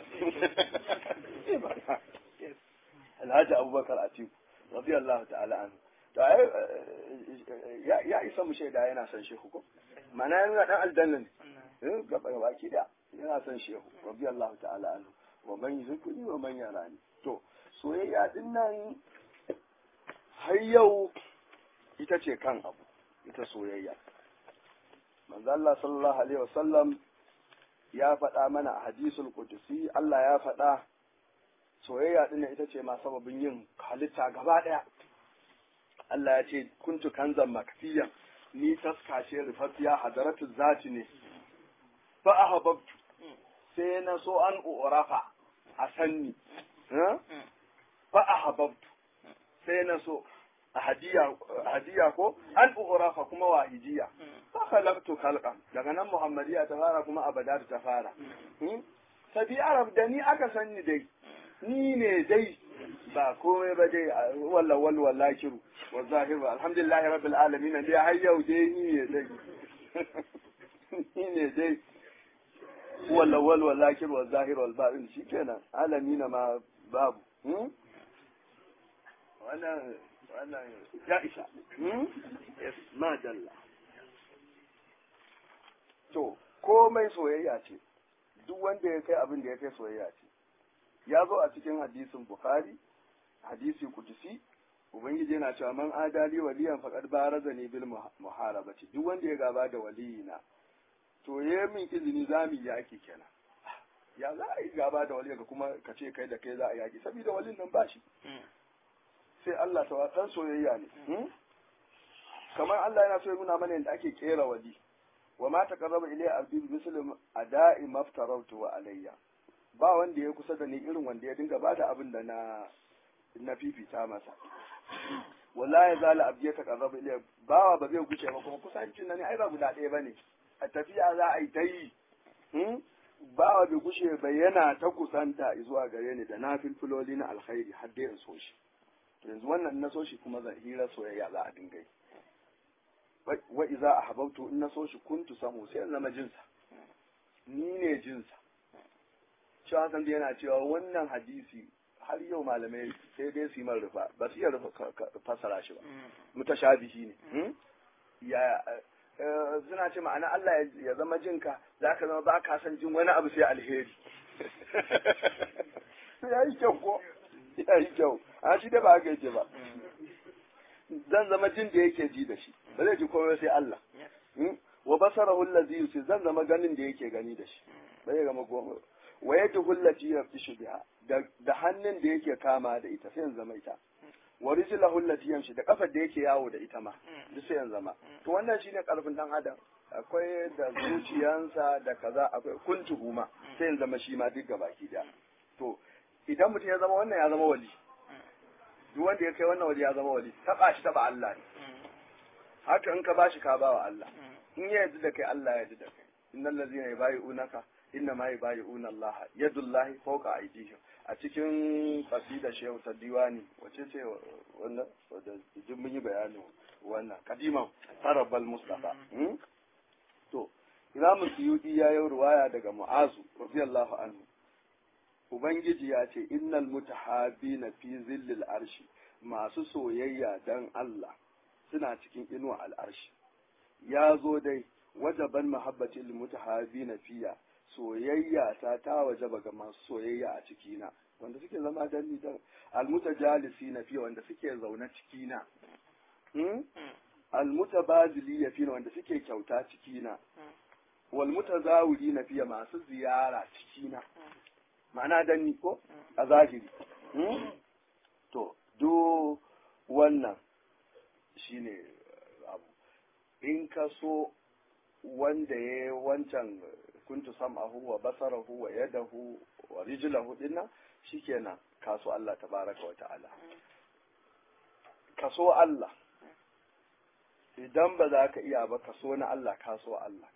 alhaji abubakar atiku radiyallahu ta'ala anhu to ai ya isa mu shaida yana son shehu ko mana yana dan aljanna ne gaba gaba ki da yana son shehu radiyallahu ta'ala anhu wa man yuzkuni wa man yarani to soyayya din nan har yau ita ce kan abu ita soyayya manzo Allah sallallahu alaihi wasallam ya faɗa mana a hadisul qudsi Allah ya faɗa soyayya din ita ce ma sababin yin halitta gaba ɗaya Allah ya ce kuntu kanzan makfiyan ni taska ce rufaffiya hadaratu zati ne fa ahabbtu sai na so an urafa a sanni fa ahabbtu sai na so hadiya hadiya ko an urafa kuma wahidiya fa khalaqtu khalqan daga nan muhammadiya ta fara kuma abada ta fara sabi arab da ni aka sanni dai ni ne dai ba komai ba dai walla wal wallakiru wa zahir wa alhamdulillahi rabbil alamin dai har yau dai ni ne dai ni ne dai walla wal wallakiru wa zahir wal batin shikenan alamin ma babu wannan wannan ya isa yes ma dalla to komai soyayya ce duk wanda ya kai abin da ya kai soyayya ce ya zo a cikin hadisin bukhari hadisi kudusi ubangiji yana cewa man adali waliyan faqad baraza ni bil muharabati duk wanda ya gaba da waliyina to ya min izini za mu yaki kenan ya za a yi gaba da waliyan kuma ka ce kai da kai za a yaki saboda walin nan ba shi sai Allah ta watan soyayya ne kamar Allah yana so ya nuna mana yadda ake kera wali wa ma taqarraba ilayya abdi bi muslim ada'i maftaratu wa alayya ba wanda ya kusa da ni irin wanda ya dinga bada abin da na na fifita masa wallahi zala abdi ya taqarraba ilayya bawa ba zai guce ba kuma kusancin nan ai ba guda ɗaya bane a tafiya za a yi ta yi bawa bai gushe ba yana ta kusanta zuwa gare ni da na filfiloli na alkhairi har dai in so shi yanzu wannan na so shi kuma zan hira soyayya za a dinga yi wa iza ahbabtu in na so shi kuntu samu sai in zama jinsa ni ne jinsa shi Hassan da yana cewa wannan hadisi har yau malamai sai dai su yi man rufa ba su iya rufa fasara shi ba mutashabihi ne ya suna ce ma'ana Allah ya zama jinka za ka zama ba ka san jin wani abu sai alheri ya yi kyau ko ya yi kyau a shi da ba haka yake ba zan zama jin da yake ji da shi ba zai ji komai sai Allah wa basarahu allazi yusi zan zama ganin da yake gani da shi ba zai gama komai wa yadu allati yaftishu biha da hannun da yake kama da ita sai zama ita wa rijlahu allati yamshi da kafar da yake yawo da ita ma duk sai zama to wannan shine karfin dan adam akwai da zuciyansa da kaza akwai kuntuhu ma sai zama shi ma duk gabaki da to idan mutum ya zama wannan ya zama wali duk wanda ya kai wannan wali ya zama wali taba shi taba Allah ne haka in ka bashi ka bawa Allah in ya yarda da kai Allah ya yarda da kai innal ladzina yubayi'unaka inna ma yubayi'una Allah yadullahi fawqa aydihim a cikin qasida shehu ta diwani wace ce wannan da jin mun yi bayanin wannan kadiman farabal mustafa to Imam Suyuti ya yi ruwaya daga Mu'azu radiyallahu anhu Ubangiji ya ce, Innal mutahabina fi zillil arshi, masu soyayya dan Allah suna cikin inuwa al'arshi. Ya zo dai, wajaban mahabbatin mutahabina fiya, soyayya ta ta wajaba ga masu soyayya a cikina, wanda suke zama dan ni dan almutajalisi na fiya wanda suke zaune cikina. Almutabazili ya fiya wanda suke kyauta cikina. Walmutazawuri na fiya masu ziyara cikina. ma'ana danni ko a zahiri to do wannan shine abu in ka so wanda ya wancan kuntu sam'ahu wa basarahu wa yadahu wa rijlahu dinna shikenan ka so Allah tabaraka wa ta'ala ka so Allah idan ba za ka iya ba ka so na Allah ka so Allah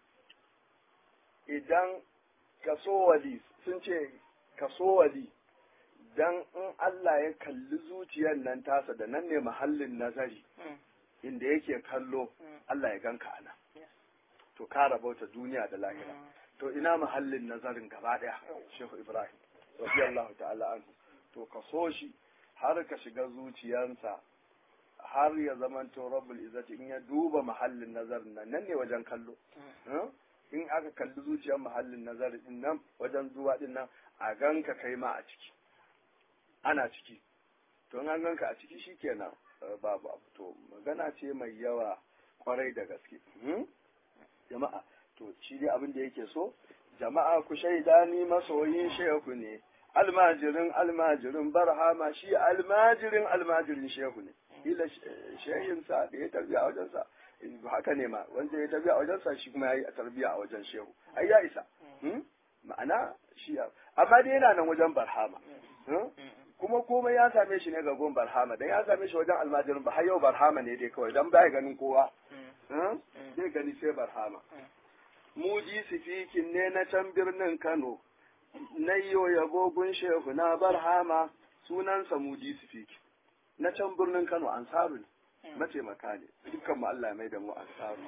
idan ka so wali sun ce ka so wali dan in Allah ya kalli zuciyar nan tasa da nan ne mahallin nazari inda yake kallo Allah ya ganka ana to ka rabauta duniya da lahira to ina mahallin nazarin gaba daya Shehu Ibrahim radiyallahu ta'ala anhu to ka so shi har ka shiga zuciyarsa har ya zamanto rabbul izzati in ya duba mahallin nazarin nan nan ne wajen kallo in aka kalli zuciyar mahallin nazarin din nan wajen zuwa din nan a ganka kai ma a ciki ana ciki to in an ganka a ciki shikenan babu abu to magana ce mai yawa kwarai da gaske jama'a to shi dai abin da yake so jama'a ku shaida ni masoyin shehu ne almajirin almajirin barhama shi almajirin almajirin shehu ne ila shehinsa da ya tarbiya a wajensa haka ne ma wanda ya tarbiya a wajensa shi kuma ya yi tarbiya a wajen shehu ai ya isa ma'ana shi amma dai yana nan wajen barhama kuma komai ya same shi ne ga gon barhama dan ya same shi wajen almajirin ba har yau barhama ne dai kawai dan baya ganin kowa zai gani sai barhama muji sifikin ne na can birnin kano na yiwo yabo gun shehu na barhama sunansa muji sifiki na can birnin kano ansaru ne mataimaka ne dukkan mu Allah mai da mu ansaru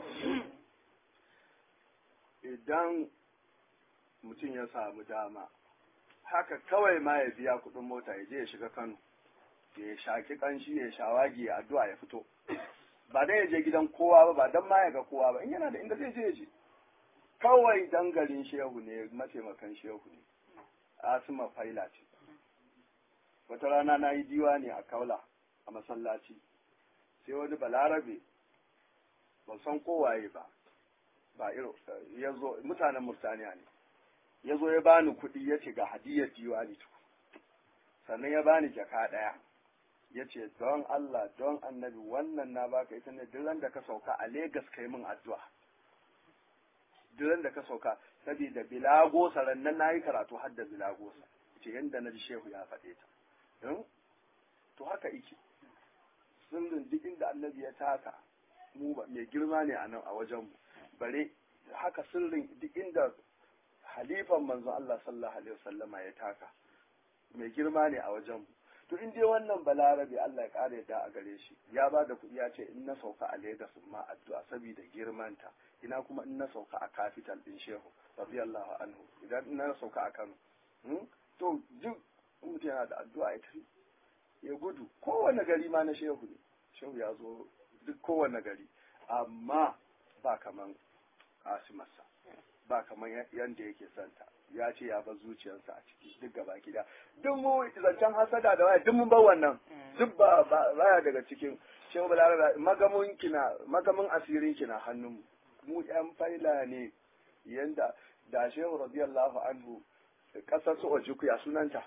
idan mutum ya samu dama haka kawai ma ya biya kuɗin mota ya je ya shiga kano ya shaki kanshi ya shawagi ya addu'a ya fito ba dan ya je gidan kowa ba ba dan ma ya ga kowa ba in yana da inda zai je ya je kawai dangarin shehu ne mataimakan shehu ne asima faila ce wata rana na yi diwa ne a kaula a masallaci sai wani balarabe ban san kowaye ba ba iro ya zo mutanen murtaniya ne ya zo ya bani kuɗi ya ce ga hadiyar diwani tuku sannan ya bani jaka ɗaya ya ce don Allah don annabi wannan na baka ita ne duk da ka sauka a Legas kai min addu'a duk da ka sauka saboda bilagosa rannan na yi karatu har da bilagosa ce yadda na ji shehu ya faɗe ta to haka ike sirrin duk inda annabi ya taka mu mai girma ne a nan a wajenmu bare haka sirrin duk inda halifan manzon Allah sallallahu alaihi wasallama ya taka mai girma ne a wajenmu to in dai wannan balarabe Allah ya kare da a gare shi ya ba da kuɗi ya ce in na sauka a Legas ma addu'a saboda girmanta ina kuma in na sauka a capital din Shehu radiyallahu anhu idan in na sauka a Kano to duk mutum yana da addu'a ya tafi ya gudu kowane gari ma na Shehu ne Shehu ya zo duk kowane gari amma ba kaman Asimarsa ba kaman yanda yake santa ya ce ya bar zuciyarsa a ciki duk gaba gida duk mu zancen hasada da waya duk mun bar wannan duk ba baya daga cikin shehu balaraba magamun kina magamun asirin kina hannun mu yan faila ne yanda da shehu radiyallahu anhu kasar su ojuku ya sunanta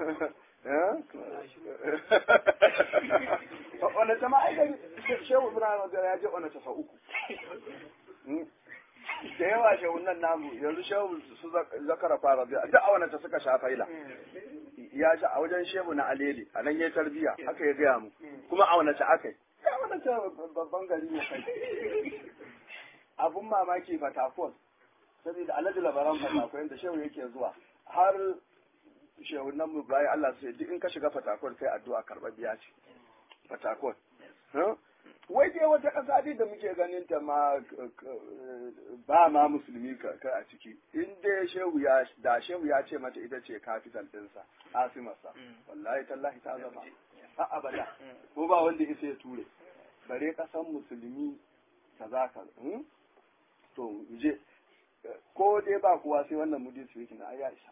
wanda ta ma'aikari shehu ibrahim ya je wanda ta sa uku da yawa shehunan namu yanzu shehu su zakara fara biya duk a wannan ta suka sha faila ya sha a wajen shehu na alele a nan ya tarbiya haka ya gaya mu kuma a wannan ta aka yi ya wannan ta babban gari ne kai abun mamaki fatakon saboda alhaji labaran fatakon da shehu yake zuwa har shehunan mu bayan Allah sai duk in ka shiga fatakon kai addu'a karɓar biya ce fatakon wai dai wata ƙasa dai da muke ganin ta ma ba ma musulmi ka a ciki in dai shehu ya da shehu ya ce mata ita ce capital ɗinsa asimarsa wallahi tallahi ta zama a abada ko ba wanda isa ya ture bare ƙasan musulmi ta za ka to je ko dai ba kuwa sai wannan mudi speaking na ya isa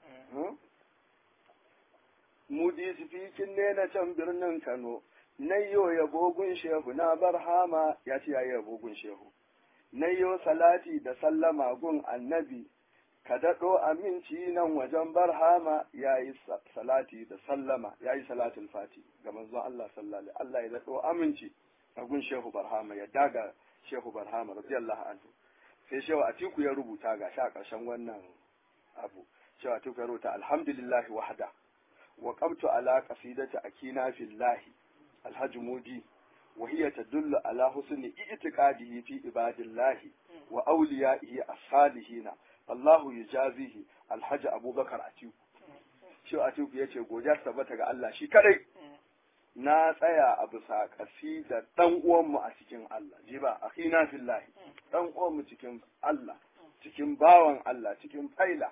mudi speaking ne na can birnin Kano nayyo yabogun shehu na barhama ya ce yayi yabogun shehu nayyo salati da sallama gun annabi ka daɗo aminci nan wajen barhama yayi salati da sallama yayi salatul fati ga manzon Allah sallallahu alaihi Allah ya daɗo aminci a gun shehu barhama ya daga shehu barhama radiyallahu anhu sai shehu atiku ya rubuta ga sha ƙarshen wannan abu shehu atiku ya rubuta alhamdulillahi wahda wa qabtu ala qasidati akina fillahi alhaji mudi وهي تدل على حسن اعتقاده في عباد الله وأوليائه الصالحين الله يجازيه الحج أبو بكر أتيو شو أتيو يتي godiya tabbata ga Allah shi kadai na tsaya a bisa kasida dan uwanmu a cikin Allah ji ba akhina fillahi dan uwanmu cikin Allah cikin bawan Allah cikin faila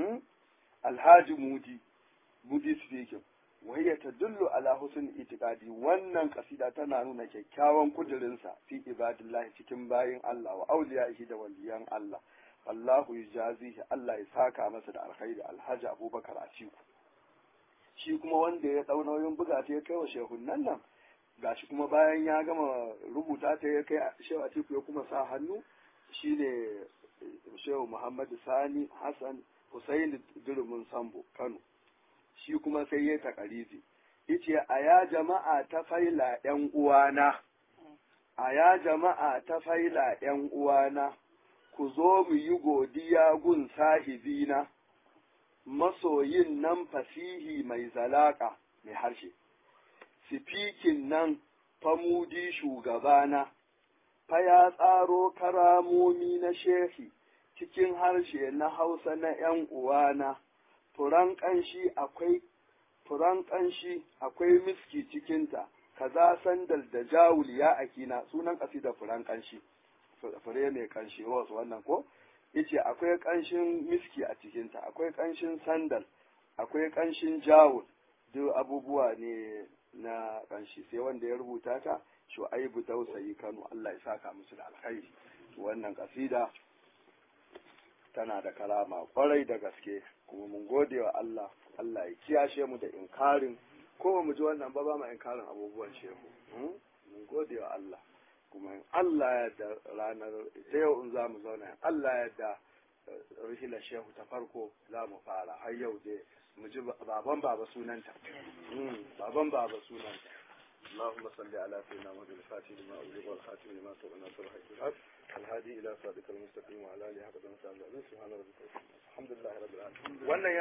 alhaji mudi mudi speaking wahiyya tadullu ala husn itiqadi wannan kasida tana nuna kyakkyawan kudirinsa fi ibadillahi cikin bayin Allah wa auliya'ihi da waliyan Allah Allahu yujazihi Allah ya saka masa da alkhairi alhaji Abubakar Atiku shi kuma wanda ya dau nauyin buga ta ya kai wa shehunnan nan gashi kuma bayan ya gama rubuta ta ya kai shehu Atiku ya kuma sa hannu shine shehu Muhammad Sani Hassan Hussein Durumin Sambo Kano shi kuma sai ya takarizi yace a ya jama'a ta faila ƴan uwana a ya jama'a ta faila ƴan uwana ku zo mu yi godiya gun sahibina masoyin nan fasihi mai zalaka mai harshe sifikin nan famudi shugabana fa ya tsaro karamomi na shehi cikin harshe na hausa na ’yan uwana furan ƙanshi akwai furan ƙanshi akwai miski cikinta kaza sandal da jawul ya akina sunan da furan ƙanshi fure mai ƙanshi rose wannan ko yace akwai ƙanshin miski a cikinta akwai ƙanshin sandal akwai ƙanshin jawul duk abubuwa ne na ƙanshi sai wanda ya rubuta ta shu'aibu dausayi kano Allah ya saka musu da alkhairi wannan kasida tana da kalama kwarai da gaske kuma mun gode wa Allah Allah ya kiyashe mu da inkarin ko mu ji wannan ba ba mu inkarin abubuwan shehu mun gode wa Allah kuma in Allah ya da ranar ta yau in za mu zauna in Allah ya da rihilar shehu ta farko za mu fara har yau dai mu ji baban baba sunanta baban baba sunanta اللهم صل على سيدنا محمد الفاتح لما أغلق والخاتم لما سبق ناصر الحق بالحق الهادي إلى صراطك المستقيم وعلى آله حق سبحان ربك الحمد لله رب العالمين